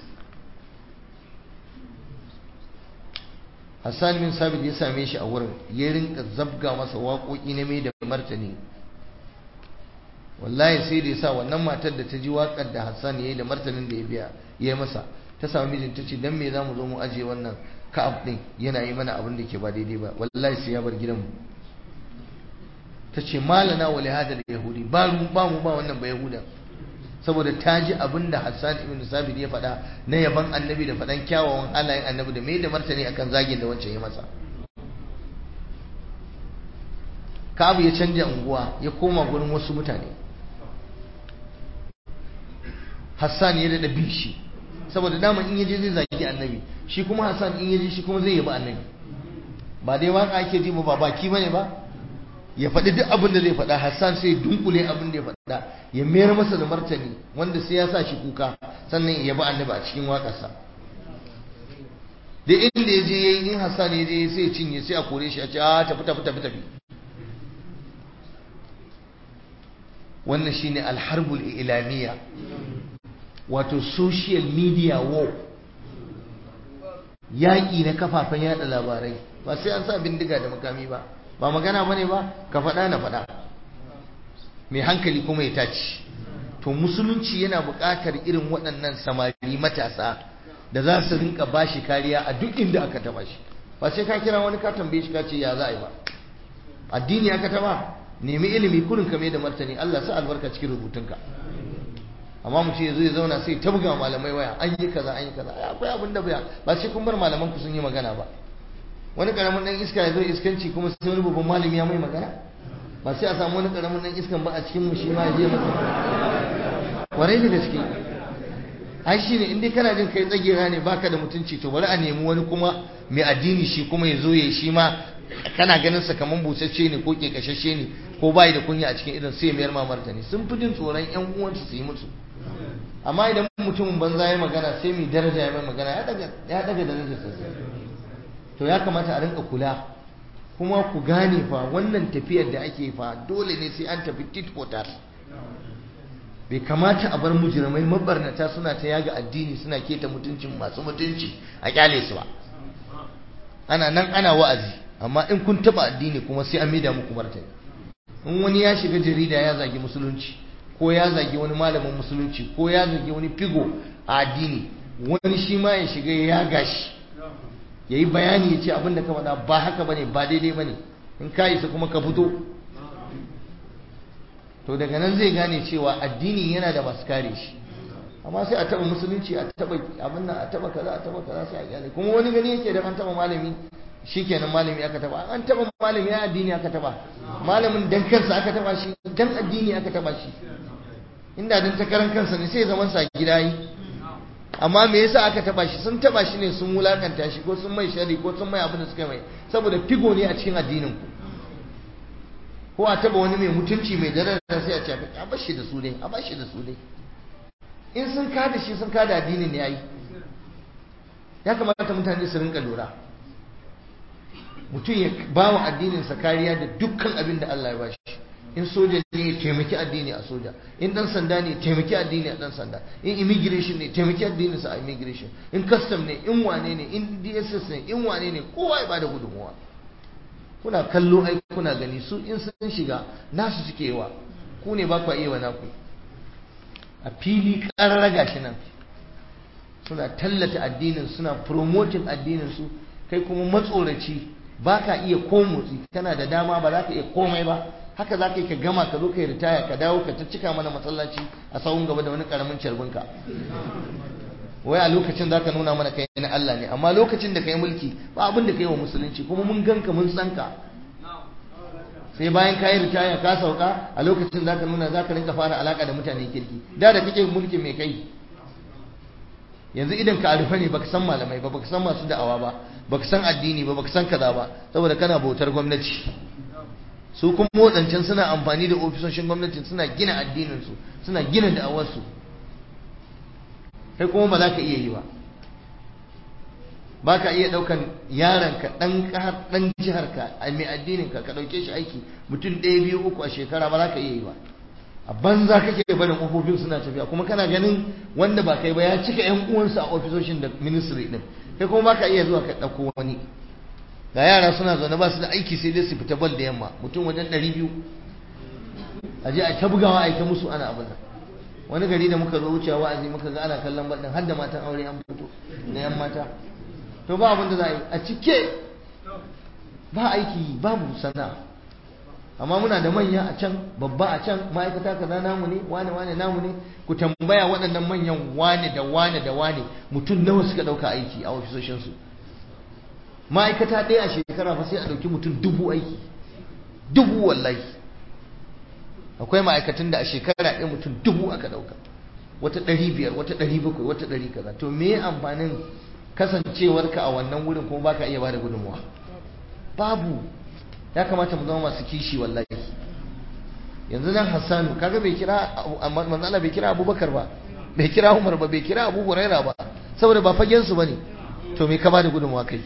Hassan bin Sabit ya same shi a wurin ya rinka zabga masa waƙoƙi na mai da martani wallahi sai da yasa wannan matar da ta ji waƙar da Hassan yayi da martanin da ya biya ya masa ta samu mijin ta ce dan me zamu zo mu aje wannan Ka'ab din yana yi mana abin da ke ba daidai ba wallahi sai ya bar gidanmu ta ce malana wa lihada da yahudi ba mu ba mu ba wannan ba yahuda saboda ta ji abin da Hassan ibn Sabit ya faɗa na yaban annabi da faɗan kyawawan halayen annabi da mai da martani akan zagin da wancan ya masa Ka'ab ya canja unguwa ya koma gurin wasu mutane Hassan ya daɗa bin shi saboda dama in yaje zai zagi annabi shi kuma Hassan in yaje shi kuma zai yabi annabi ba dai waka ake ji ba baki bane ba ya faɗi duk abin da zai faɗa Hassan sai dunkule abin da ya faɗa ya mayar masa da martani wanda sai ya sa shi kuka sannan ya yabi annabi a cikin waƙarsa da inda ya je yayi in Hassan ya je sai ya cinye sai a kore shi a ce a tafi tafi tafi tafi wannan shine alharbul ilamiya wato social media war yaƙi na kafafen yada labarai ba sai an sa bindiga da makami ba ba magana bane ba ka faɗa na faɗa mai hankali kuma ya taci to musulunci yana buƙatar irin waɗannan samari matasa da za su rinka bashi kariya a duk inda aka taba shi ba sai ka kira wani ka tambaye shi ka ce ya za a yi ba addini aka taba nemi ilimi kurin ka mai da martani Allah sa albarka cikin rubutunka amma mutum ya zo ya zauna sai ta buga malamai waya an yi kaza an yi kaza akwai abin da baya ba sai kun bar malaman ku sun yi magana ba wani karamin dan iska ya zo iskanci kuma sai wani babban malami ya mai magana ba sai a samu wani karamin dan iskan ba a cikin mu shi ma ya je masa warai da gaske ai shine in dai kana jin kai tsagera ne baka da mutunci to bari a nemi wani kuma mai addini shi kuma ya zo ya shi ma kana ganin sa kaman busasshe ne ko ke kashashe ne ko bai da kunya a cikin irin sai mayar ma martani sun fi jin tsoron yan uwansu su yi musu amma idan mutumin banza ya magana sai mai daraja ya mai magana ya daga ya daga darajar sa to ya kamata a rinka kula kuma ku gane fa wannan tafiyar da ake fa dole ne sai an tafi tit for tat bai kamata a bar mujirmai mabarnata suna ta yaga addini suna keta mutuncin masu mutunci a kyale su ba ana nan ana wa'azi amma in kun taba addini kuma sai an maida muku martani in wani ya shiga jarida ya zagi musulunci ko ya zagi wani malamin musulunci ko ya zagi wani figo a addini wani shi ma ya shiga ya gashi ya yi bayani ya ce abin da ka faɗa ba haka bane ba daidai bane in ka isa kuma ka fito to daga nan zai gane cewa addini yana da masu kare shi amma sai a taba musulunci a taba abin nan a taba kaza a taba kaza sai a kyale kuma wani gani yake da an taba malami shikenan malami aka taba an taba malami ya addini aka taba malamin dan kansa aka taba shi dan addini aka taba shi inda dan takaran kansa ne sai zaman sa gida yi amma me yasa aka taba shi sun taba shi ne sun wulakanta shi ko sun mai shari ko sun mai abin da suka mai saboda figo ne a cikin addinin ku ko a taba wani mai mutunci mai daraja sai a ce a bar shi da su dai a bar shi da su dai in sun kada shi sun kada addinin ne yayi ya kamata mutane su rinka lura mutum ya ba wa addininsa kariya da dukkan abin da Allah ya bashi in soja ne ya taimaki addini a soja in dan sanda ne ya taimaki addini a dan sanda in immigration ne taimaki addininsa a immigration in custom ne in wane ne in DSS ne in wane ne kowa ya bada gudunmuwa kuna kallo ai kuna gani su in sun shiga nasu suke yawa ku ne ba ku iya wa naku a fili ƙararra gashi nan suna tallata addinin suna promoting addinin su kai kuma matsoraci ba ka iya ko motsi kana da dama ba za ka iya komai ba haka za ka yi ka gama ka zo ka yi ritaya ka dawo ka ta cika mana masallaci a sahun gaba da wani karamin carbinka wai a lokacin za ka nuna mana kai na Allah ne amma lokacin da ka yi mulki ba abin da ka yi wa musulunci kuma mun ganka mun san ka sai bayan ka yi ritaya ka sauka a lokacin za ka nuna za ka rinka fara alaka da mutane kirki da da kake mulkin mai kai yanzu idan ka arufa ne baka san malamai ba baka san masu da'awa ba baka san addini ba baka san kaza ba saboda kana bautar gwamnati su kuma wadancan suna amfani da ofisoshin gwamnati suna gina addininsu suna gina da'awarsu kai kuma ba za ka iya yi ba ba ka iya ɗaukan yaronka ɗan ƙahar ɗan jiharka a mai addininka ka ɗauke shi aiki mutum ɗaya biyu uku a shekara ba za ka iya yi ba a banza kake barin ofofin suna tafiya kuma kana ganin wanda ba kai ba ya cika yan uwansa a ofisoshin da ministry din kai kuma baka iya zuwa ka ɗauko wani ga yara suna zaune ba su da aiki sai dai su fita bal da yamma mutum wajen ɗari biyu a je a ta bugawa a yi ta musu ana abin nan wani gari da muka zo wucewa wa'azi muka ga ana kallon bal din har da matan aure an fito da yan mata to ba abin da za a yi a cike ba aiki babu sana'a amma muna da manya a can babba a can ma'aikata kaza namu ne wane wane namu ne ku tambaya waɗannan manyan wane da wane da wane mutum nawa suka ɗauka aiki a ofisoshinsu ma'aikata ɗaya a shekara fa sai a ɗauki mutum dubu aiki dubu wallahi akwai ma'aikatan da a shekara ɗaya mutum dubu aka ɗauka wata ɗari biyar wata ɗari bakwai wata ɗari kaza to me amfanin kasancewarka a wannan wurin kuma baka iya bada gudunmuwa babu ya kamata mu zama masu kishi wallahi yanzu nan hassanu kaga bai kira manzala bai kira abubakar ba bai kira umar ba bai kira abu huraira ba saboda ba fagen su bane to me ka bada gudunmuwa kai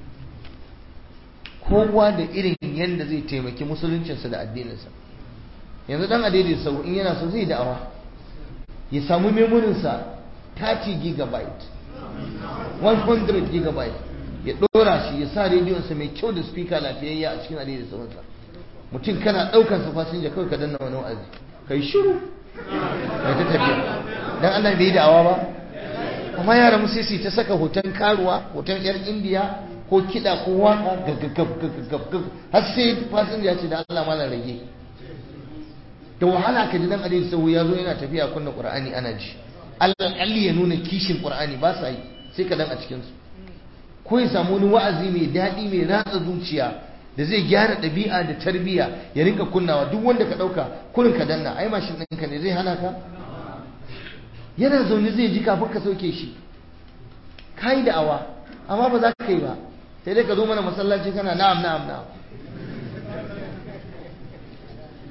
kowa da irin yanda zai taimaki musuluncinsa da addininsa yanzu dan adede sau in yana so zai da'awa ya samu memorinsa 30 gigabyte 100 gigabyte ya ɗora shi ya sa rediyonsa mai kyau da speaker lafiyayya a cikin adai da sauransa mutum kana ɗaukar sa fasinja kawai ka danna wani wa'azi kai shiru kai ta tafiya dan Allah bai da'awa ba amma yara mu sai ta saka hoton karuwa hoton yar indiya ko kiɗa ko waka gaggagagagagag har sai fasinja ce da Allah malam rage da wahala ka ji dan adai sau ya zo yana tafiya kunna qur'ani ana ji Allah ya nuna kishin qur'ani ba sa yi sai ka dan a cikin su ko ya samu wani wa'azi mai daɗi mai ratsa zuciya da zai gyara ɗabi'a da tarbiyya ya rinka kunnawa duk wanda ka ɗauka kurin ka danna ai mashin ɗinka ne zai hana ka yana zaune zai ji kafin ka sauke shi ka yi da'awa amma ba za ka yi ba sai dai ka zo mana masallaci kana na'am na'am na'am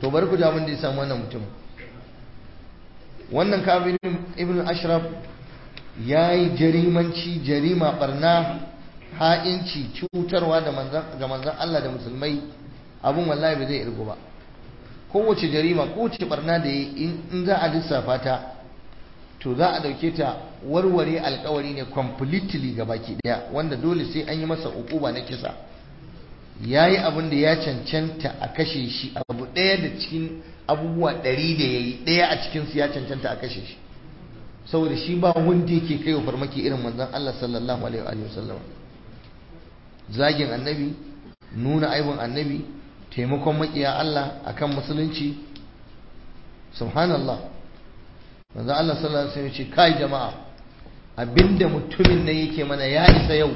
to bari ku ji abin da ya samu wannan mutum wannan kabir ibn ashraf ya yi jarimanci jarima barna ha'inci cutarwa ga manzan Allah da musulmai abin wallahi ba zai irgu ba kowace jarima kowace barna da yi in za a lissafa ta to za a dauke ta warware alkawari ne completely ga baki daya wanda dole sai an yi masa ukuba na kisa ya yi abin da ya cancanta a kashe shi abu ɗaya da cikin abubuwa ɗari da ya yi ɗaya a cikinsu ya cancanta a kashe shi saboda shi ba wanda yake kai wa farmaki irin manzon Allah sallallahu alaihi wa sallam zagin annabi nuna aibin annabi taimakon makiya Allah akan musulunci subhanallah manzon Allah sallallahu alaihi wa ce kai jama'a abinda mutumin nan yake mana ya isa yau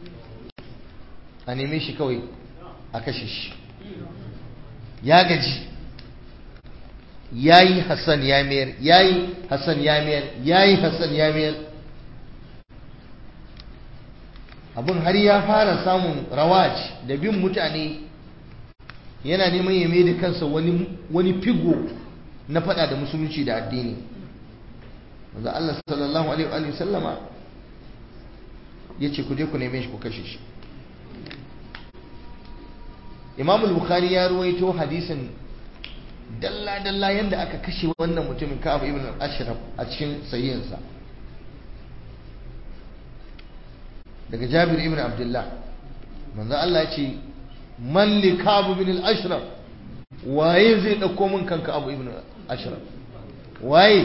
a neme shi kawai a kashe shi ya gaji yayi Hassan ya mayar yayi Hassan ya mayar yayi Hassan ya mayar abun har ya fara samun rawaj da bin mutane yana neman ya mai da kansa wani wani figo na fada da musulunci da addini wanda Allah sallallahu alaihi wa sallama yace ku je ku neme shi ku kashe shi Imam al-Bukhari ya ruwaito hadisin dalla-dalla yadda aka kashe wannan mutumin Ka'ab ibn al-Ashraf a cikin sahihinsa daga Jabir ibn Abdullah manzo Allah ya ce man li Ka'ab ibn al-Ashraf waye zai dauko min kan Ka'ab ibn al-Ashraf waye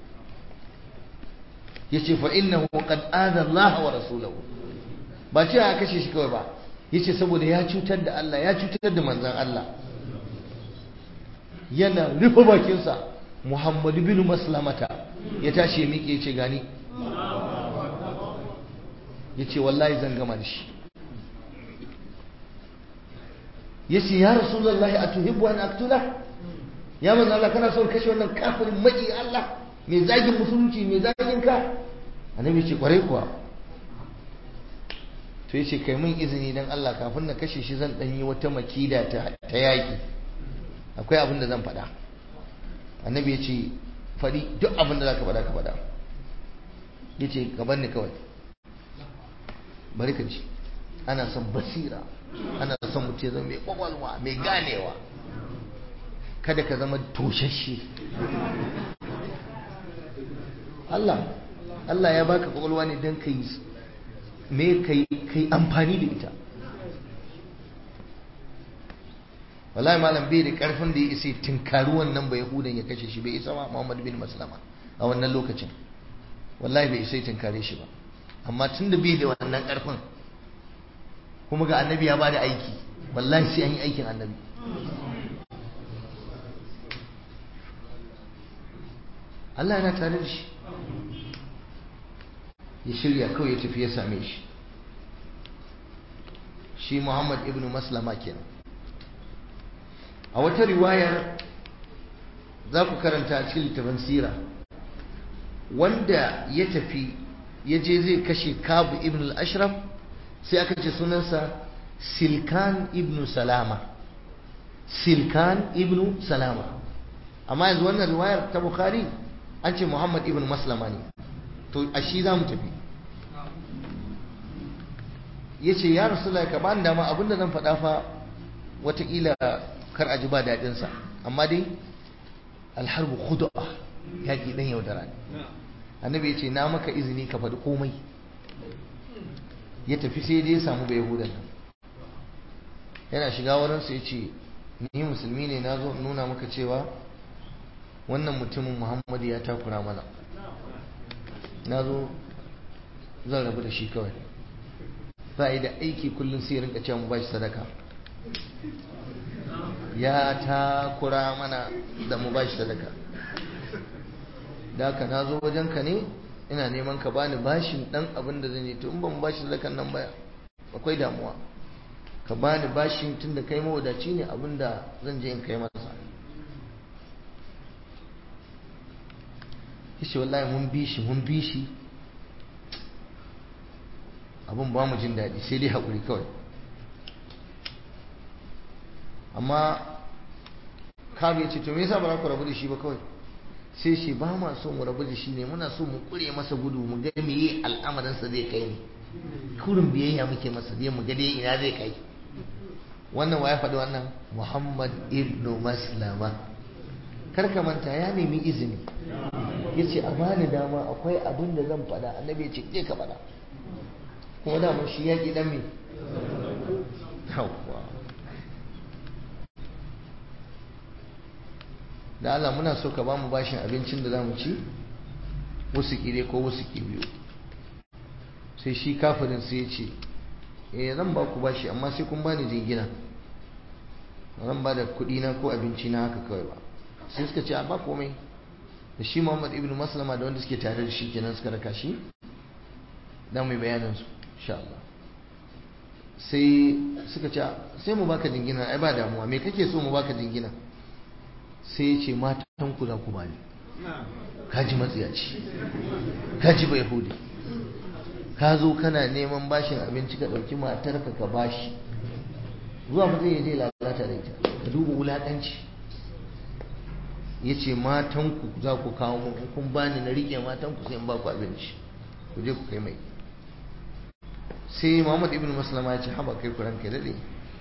yace fa innahu qad adha Allah wa rasulahu ba ce a kashe shi kawai ba yace saboda ya cutar da Allah ya cutar da manzon Allah yana rufe bakinsa muhammadu bin maslamata ya tashi ya miƙe ce gani ya ce wallahi zan gama da shi ya ce ya rasulullahi a tuhibbu an aktula ya manzo Allah kana son kashe wannan kafirin maki Allah mai zagin musulunci mai zagin ka annabi ce kwarai kuwa to yace kai min izini dan Allah kafin na kashe shi zan dan yi wata makida ta ta yaki akwai abin da zan faɗa annabi ya ce faɗi duk abin da za ka faɗa ka faɗa ya ce gaban ni kawai bari ka ji ana son basira ana son mutum zama mai ƙwaƙwalwa mai ganewa kada ka zama toshashe Allah Allah ya baka ƙwaƙwalwa ne don ka yi me ka yi amfani da ita wallahi malam bai da karfin da ya isa tinkari wannan bai yahudan ya kashe shi bai isa ba Muhammad bin Maslama a wannan lokacin wallahi bai isa tinkare shi ba amma tun da bai da wannan karfin kuma ga annabi ya bada aiki wallahi sai an yi aikin annabi Allah yana tare da shi ya shirya kawai ya tafi ya same shi shi Muhammad ibn Maslama kenan a wata riwayar za ku karanta a cikin littafin sira wanda ya tafi ya je zai kashe kabu ibn al-ashraf sai aka ce sunansa silkan ibn salama silkan ibn salama amma yanzu wannan riwayar ta bukhari an ce muhammad ibn maslama ne to a shi za mu tafi ya ce ya rasu ka ba dama abinda zan faɗa fa watakila kar a ji ba daɗinsa amma dai alharbu khudu'a yaƙi ɗan yaudara ne annabi ya ce na maka izini ka faɗi komai ya tafi sai dai ya samu bai yahudan nan yana shiga wurinsa ya ce ni musulmi ne na zo nuna maka cewa wannan mutumin muhammadu ya takura mana na zo zan rabu da shi kawai za a yi da aiki kullum sai rinka cewa mu ba shi sadaka ya takura mana da mu ba shi sadaka da haka na zo wajenka ne ina neman ka bani bashin dan abin da zan yi to in ban bashi sadakan nan ba akwai damuwa ka bani bashin tunda kai mawadaci ne abin da zan je in kai masa yace wallahi mun bi shi mun bi shi abin ba mu jin daɗi sai dai haƙuri kawai amma kabu ya ce to me yasa ba za ku rabu da shi ba kawai sai shi ba ma so mu rabu da shi ne muna so mu kure masa gudu mu ga me yi al'amarinsa zai kai ne kurin biyayya muke masa zai mu ga dai ina zai kai wannan wa ya faɗi wannan muhammad ibnu maslama kar ka manta ya nemi izini ya ce a bani dama akwai abin da zan faɗa annabi ya ce je ka faɗa kuma dama shi ya ƙi ɗan me da Allah muna so ka ba mu bashin abincin da za mu ci wasu ƙire ko wasu biyu sai shi kafirin sai ya ce eh zan ba ku bashi amma sai kun bani jingina zan ba da kuɗi na ko abinci na haka kawai ba sai suka ce a ba komai da shi Muhammad ibn Maslama da wanda suke tare da shi kenan suka raka shi dan mai bayanin su insha Allah sai suka ce sai mu baka jingina ai ba damuwa me kake so mu baka jingina sai ya ce matan ku za ku bani kaji matsiyaci kaji bai hudi ka zo kana neman bashin abinci ka ɗauki matarka ka bashi zuwa ba zai je lalata da ita ka duba wulaƙanci ya ce matanku za ku kawo mu kun bani na riƙe matanku sai in ba ku abinci ku je ku kai mai sai muhammad ibn maslama ya ce haba kai kuran kai daɗe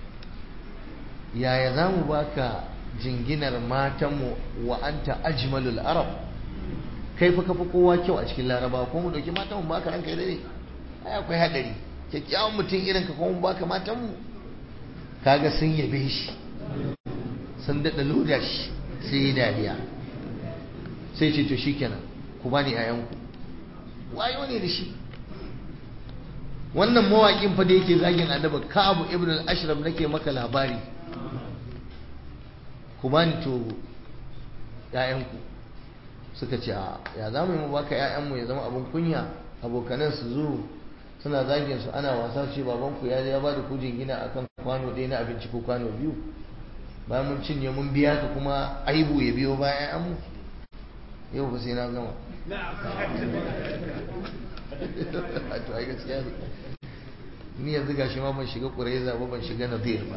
yaya za mu baka jinginar matanmu wa anta ajmalul arab kai fa kafa kowa kyau a cikin laraba ko mu dauki matan mu baka ranka dare ai akwai hadari kyakkyawan mutum irin ka ko mu baka matan mu kaga sun yabe shi sun dada loda shi sai yi dariya sai ce to shikenan ku bani ayan ku wayo ne da shi wannan mawaƙin fa da yake zagin annabi Ka'ab ibn al-Ashraf nake maka labari ku bani to ƴaƴanku suka ce ya za mu yi mu baka ƴaƴanmu ya zama abin kunya abokanan su zo suna zagin su ana wasa ce babanku ya ya bada kujin gina akan kwano ɗaya na abinci ko kwano biyu bayan mun cinye mun biya ka kuma aibu ya biyo bayan ƴaƴanmu yau ba sai na gama to ai gaskiya ne ni yanzu gashi ma ban shiga ƙuraiza ba ban shiga nadir ba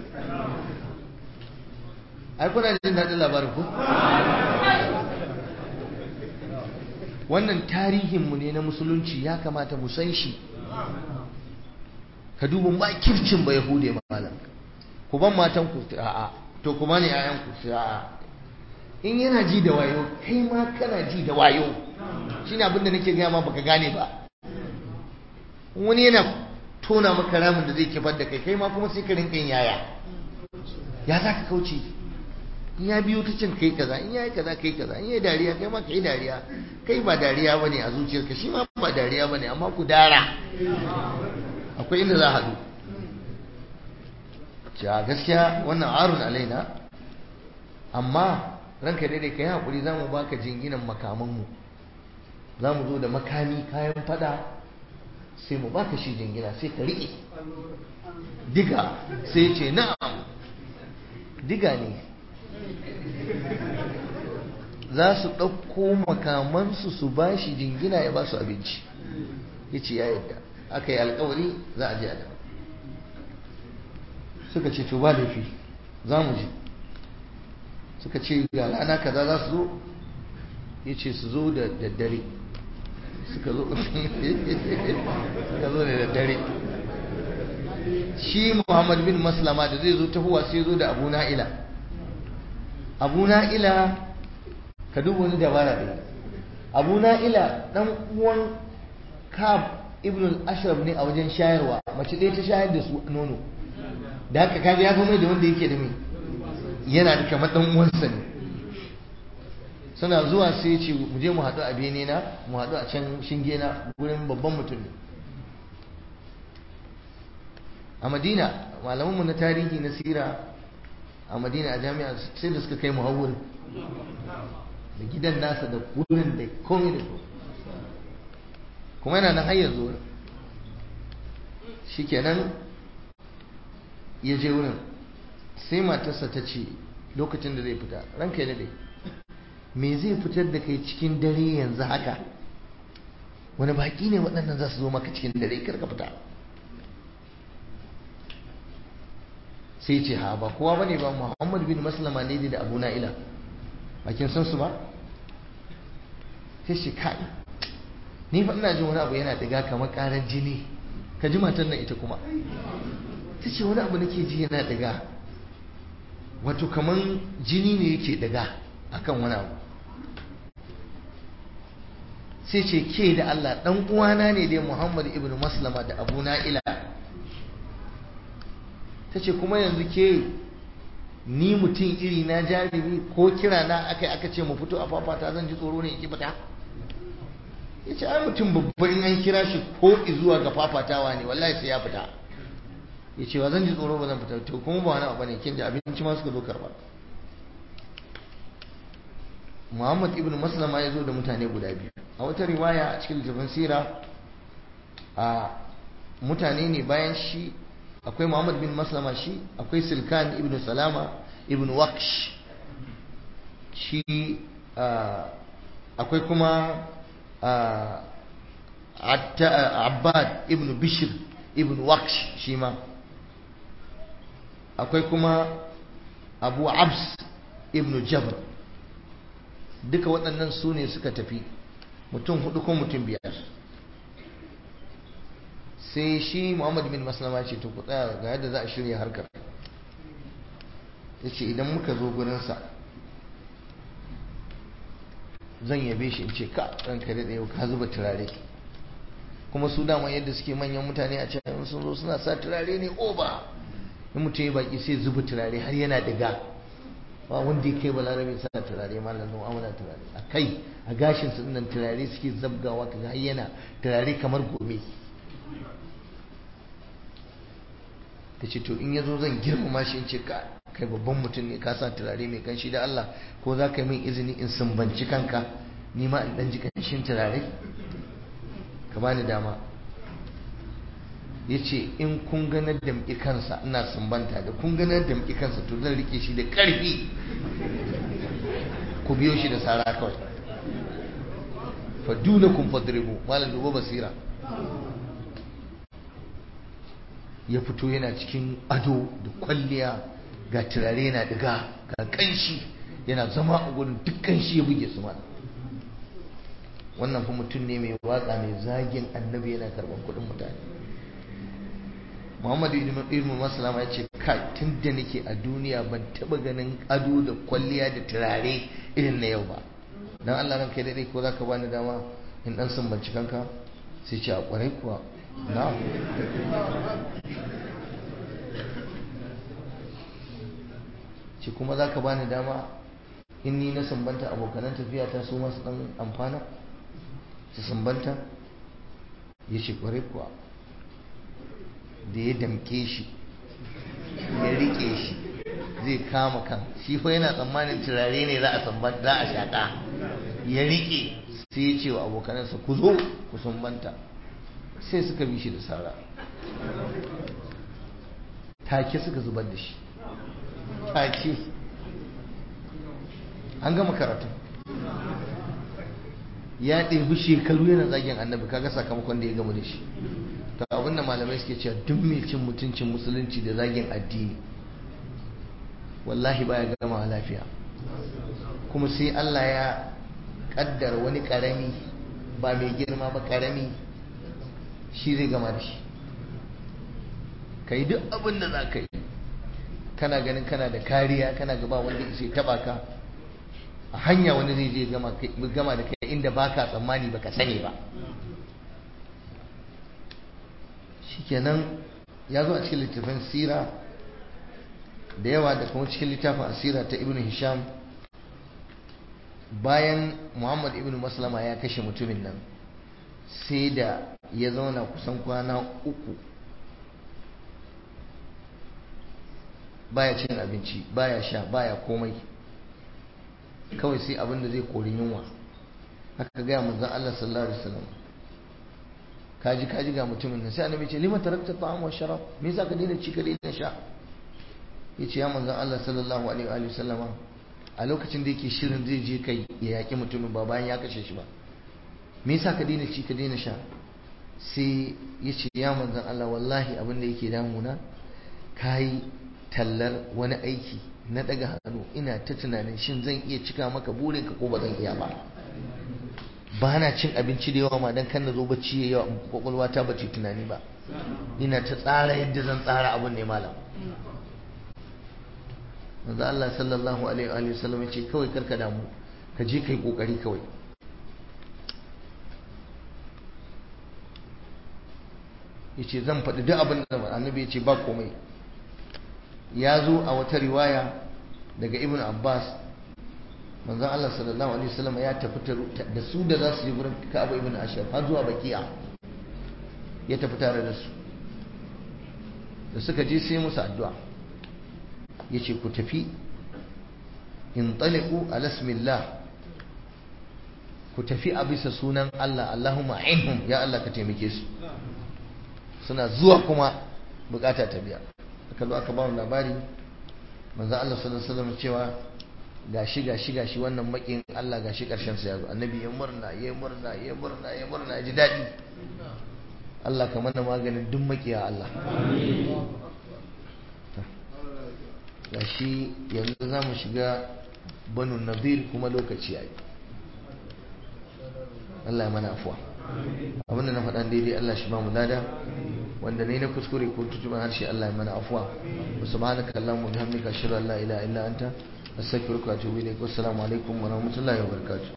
ai kuna jin daɗin labarin ku wannan tarihinmu ne na musulunci ya kamata mu san shi ka duba makircin ba yahude malam ku ban matan ku a'a to kuma ne ayan ku a'a in yana ji da wayo kai ma kana ji da wayo shine abin da nake gaya ma baka gane ba wani yana tona maka ramin da zai kifar da kai kai ma kuma sai ka rinka yin yaya ya za ka kauce in ya biyo ta cin kai kaza in ya yi kaza kai kaza in ya yi dariya kai ma ka yi dariya kai ba dariya ba ne a zuciyarka shi ma ba dariya ba ne amma ku dara akwai inda za a haɗu ja gaskiya wannan arun alaina amma ranka daidai ka yi haƙuri za mu baka jinginan makamanmu za mu zo da makami kayan fada sai mu baka shi jingina sai ka riƙe diga sai ce na'am diga ne za su ɗauko makamansu su ba shi jingina ya ba su abinci ya ce ya yadda aka yi alkawari za a je a dawo suka ce to ba laifi za mu je suka ce ga rana kaza za su zo ya ce su zo da daddare suka zo suka zo da daddare shi muhammad bin maslama da zai zo tahowa sai zo da abu na'ila abu na'ila ka duba wani dabara ɗaya abu na'ila ɗan uwan kab ibn al-ashraf ne a wajen shayarwa mace ɗaya ta shayar da su nono da haka kaga ya mai da wanda yake da mai yana da kamar ɗan uwansa ne suna zuwa sai ce mu je mu haɗu a bene na mu haɗu a can shinge na gurin babban mutum ne a madina malamanmu na tarihi na sira a madina a jami'a sai da suka kai mu hawur da gidan nasa da wurin da komai da kuma yana nan har yanzu shikenan ya je wurin sai matarsa ta ce lokacin da zai fita ranka ya dade me zai fitar da kai cikin dare yanzu haka wani baki ne waɗannan za su zo maka cikin dare karka fita sai ce ha ba kowa bane ba Muhammad bin Maslama ne da Abu Na'ila a kin san su ba sai shi kai ni fa ina jin wani abu yana diga kamar karar jini ka ji matan nan ita kuma ta ce wani abu nake ji yana diga wato kamar jini ne yake diga akan wani abu sai ce ke da Allah dan uwana ne dai Muhammad ibn Maslama da Abu Na'ila ta ce kuma yanzu ke ni mutum iri na jarumi ko kira na aka aka ce mu fito a fafata zan ji tsoro ne ki fita ya ce ai mutum babban an kira shi ko zuwa ga fafatawa ne wallahi sai ya fita ya ce wa zan ji tsoro ba zan fita to kuma ba wani abu ne kin da abinci ma suka zo karba Muhammad ibn Maslama ya zo da mutane guda biyu a wata riwaya a cikin littafin sira a mutane ne bayan shi akwai Muhammad bin Maslama shi akwai Silkan ibn Salama ibn Waqsh shi akwai kuma Abbad ibn Bishr ibn Waqsh shi ma akwai kuma Abu Abs ibn Jabr duka waɗannan su ne suka tafi mutum hudu ko mutum biyar sai shi muhammad bin maslama ce to ku tsaya ga yadda za a shirya harkar ya ce idan muka zo gurinsa zan yabe shi in ce ka ɗan kare da yau ka zuba turare kuma su dama yadda suke manyan mutane a can sun zo suna sa turare ne oba in mutum ya baki sai zuba turare har yana diga ba wanda ya kai balarabe sa turare malam zama amana turare a kai a gashin su nan turare suke zabgawa kaga har yana turare kamar gome ta ce to in ya zo zan girmama shi in ce ka kai babban mutum ne ka sa turare mai kanshi da Allah ko za ka yi min izini in sumbanci kanka ni ma in dan ji kanshin turare ka bani dama ya ce in kun ganar da muke kansa ina sumbanta da kun ganar da muke kansa to zan rike shi da ƙarfi ku biyo shi da sara kawai faduna kun fadribu malam dubo basira ya fito yana cikin ado da kwalliya ga turare yana diga ga kanshi yana zama a gudun duk kanshi ya buge su mana wannan fa mutum ne mai waka mai zagin annabi yana karban kuɗin mutane muhammadu ibn maslama ya ce kai tun da nake a duniya ban taba ganin ado da kwalliya da turare irin na yau ba dan Allah ranka daɗe ko zaka bani dama in dan sumbanci kanka sai ce a kwarai kuwa na ce kuma zaka bani dama in ni na sumbanta abokanan tafiya ta su masu dan amfana su sumbanta ya ce kwarai kuwa da ya damke shi ya rike shi zai kama kan shi fa yana tsammanin turare ne za a sambanta za a shaka ya rike sai ya ce wa abokanansa ku zo ku sumbanta sai suka bi shi da sara take suka zubar da shi take an gama karatu ya ɗebi shekaru yana zagin annabi kaga sakamakon da ya gama da shi to abin da malamai suke cewa duk mai cin mutuncin musulunci da zagin addini wallahi baya gama lafiya kuma sai Allah ya kaddar wani karami ba mai girma ba karami shi zai gama da shi ka yi duk abin da za ka yi kana ganin kana da kariya kana gaba wanda sai taba ka a hanya wani zai je gama da kai inda baka tsammani baka sani ba shikenan ya zo a cikin littafin sira da yawa da kuma cikin littafin asira ta ibn hisham bayan muhammad ibn maslama ya kashe mutumin nan sai da ya zauna kusan kwana uku baya cin abinci baya sha baya komai kawai sai abin da zai kori yunwa haka gaya manzon Allah sallallahu alaihi wasallam kaji kaji ga mutumin nan sai annabi ce liman tarakta ta'am wa sharab me yasa ka daina ci ka daina sha yace ya manzon Allah sallallahu alaihi wa sallama a lokacin da yake shirin zai je kai ya yaki mutumin ba bayan ya kashe shi ba me yasa ka daina ci ka daina sha sai yace ya manzon Allah wallahi abin da yake damuna kai tallar wani aiki na daga hannu ina ta tunanin shin zan iya cika maka burinka ko ba zan iya ba ba na cin abinci da yawa ma dan kan na zo bacci ya yawa kwakwalwa ta bace tunani ba ina ta tsara yadda zan tsara abin ne malam manzo Allah sallallahu alaihi wa sallam ya ce kawai karka damu ka je kai kokari kawai yace zan faɗi duk abin da annabi ya ce ba komai ya zo a wata riwaya daga ibn abbas manzon Allah sallallahu alaihi wasallam ya tafi da su da za su je gurin Ka'ab ibn Ashraf har zuwa Baqi'a ya tafi tare da su da suka je sai musu addu'a yace ku tafi in taliqu ala ismillah ku tafi a bisa sunan Allah Allahumma ainhum ya Allah ka taimake su suna zuwa kuma bukata ta biya aka zo aka ba mu labari manzo Allah sallallahu alaihi wasallam cewa gashi gashi gashi wannan makin Allah gashi karshen sa yazo annabi ya murna ya murna ya murna ya murna ya ji dadi Allah ka mana maganin duk makiya Allah gashi yanzu za mu shiga banu nadir kuma lokaci yayi Allah ya mana afuwa abinda na faɗan daidai Allah shi ba mu lada wanda ne na kuskure ko tutuban harshe Allah ya mana afuwa subhanaka allahumma bihamdika ashhadu an la ilaha illa anta astaghfiruka wa atubu ilaik wassalamu alaikum wa rahmatullahi wa barakatuh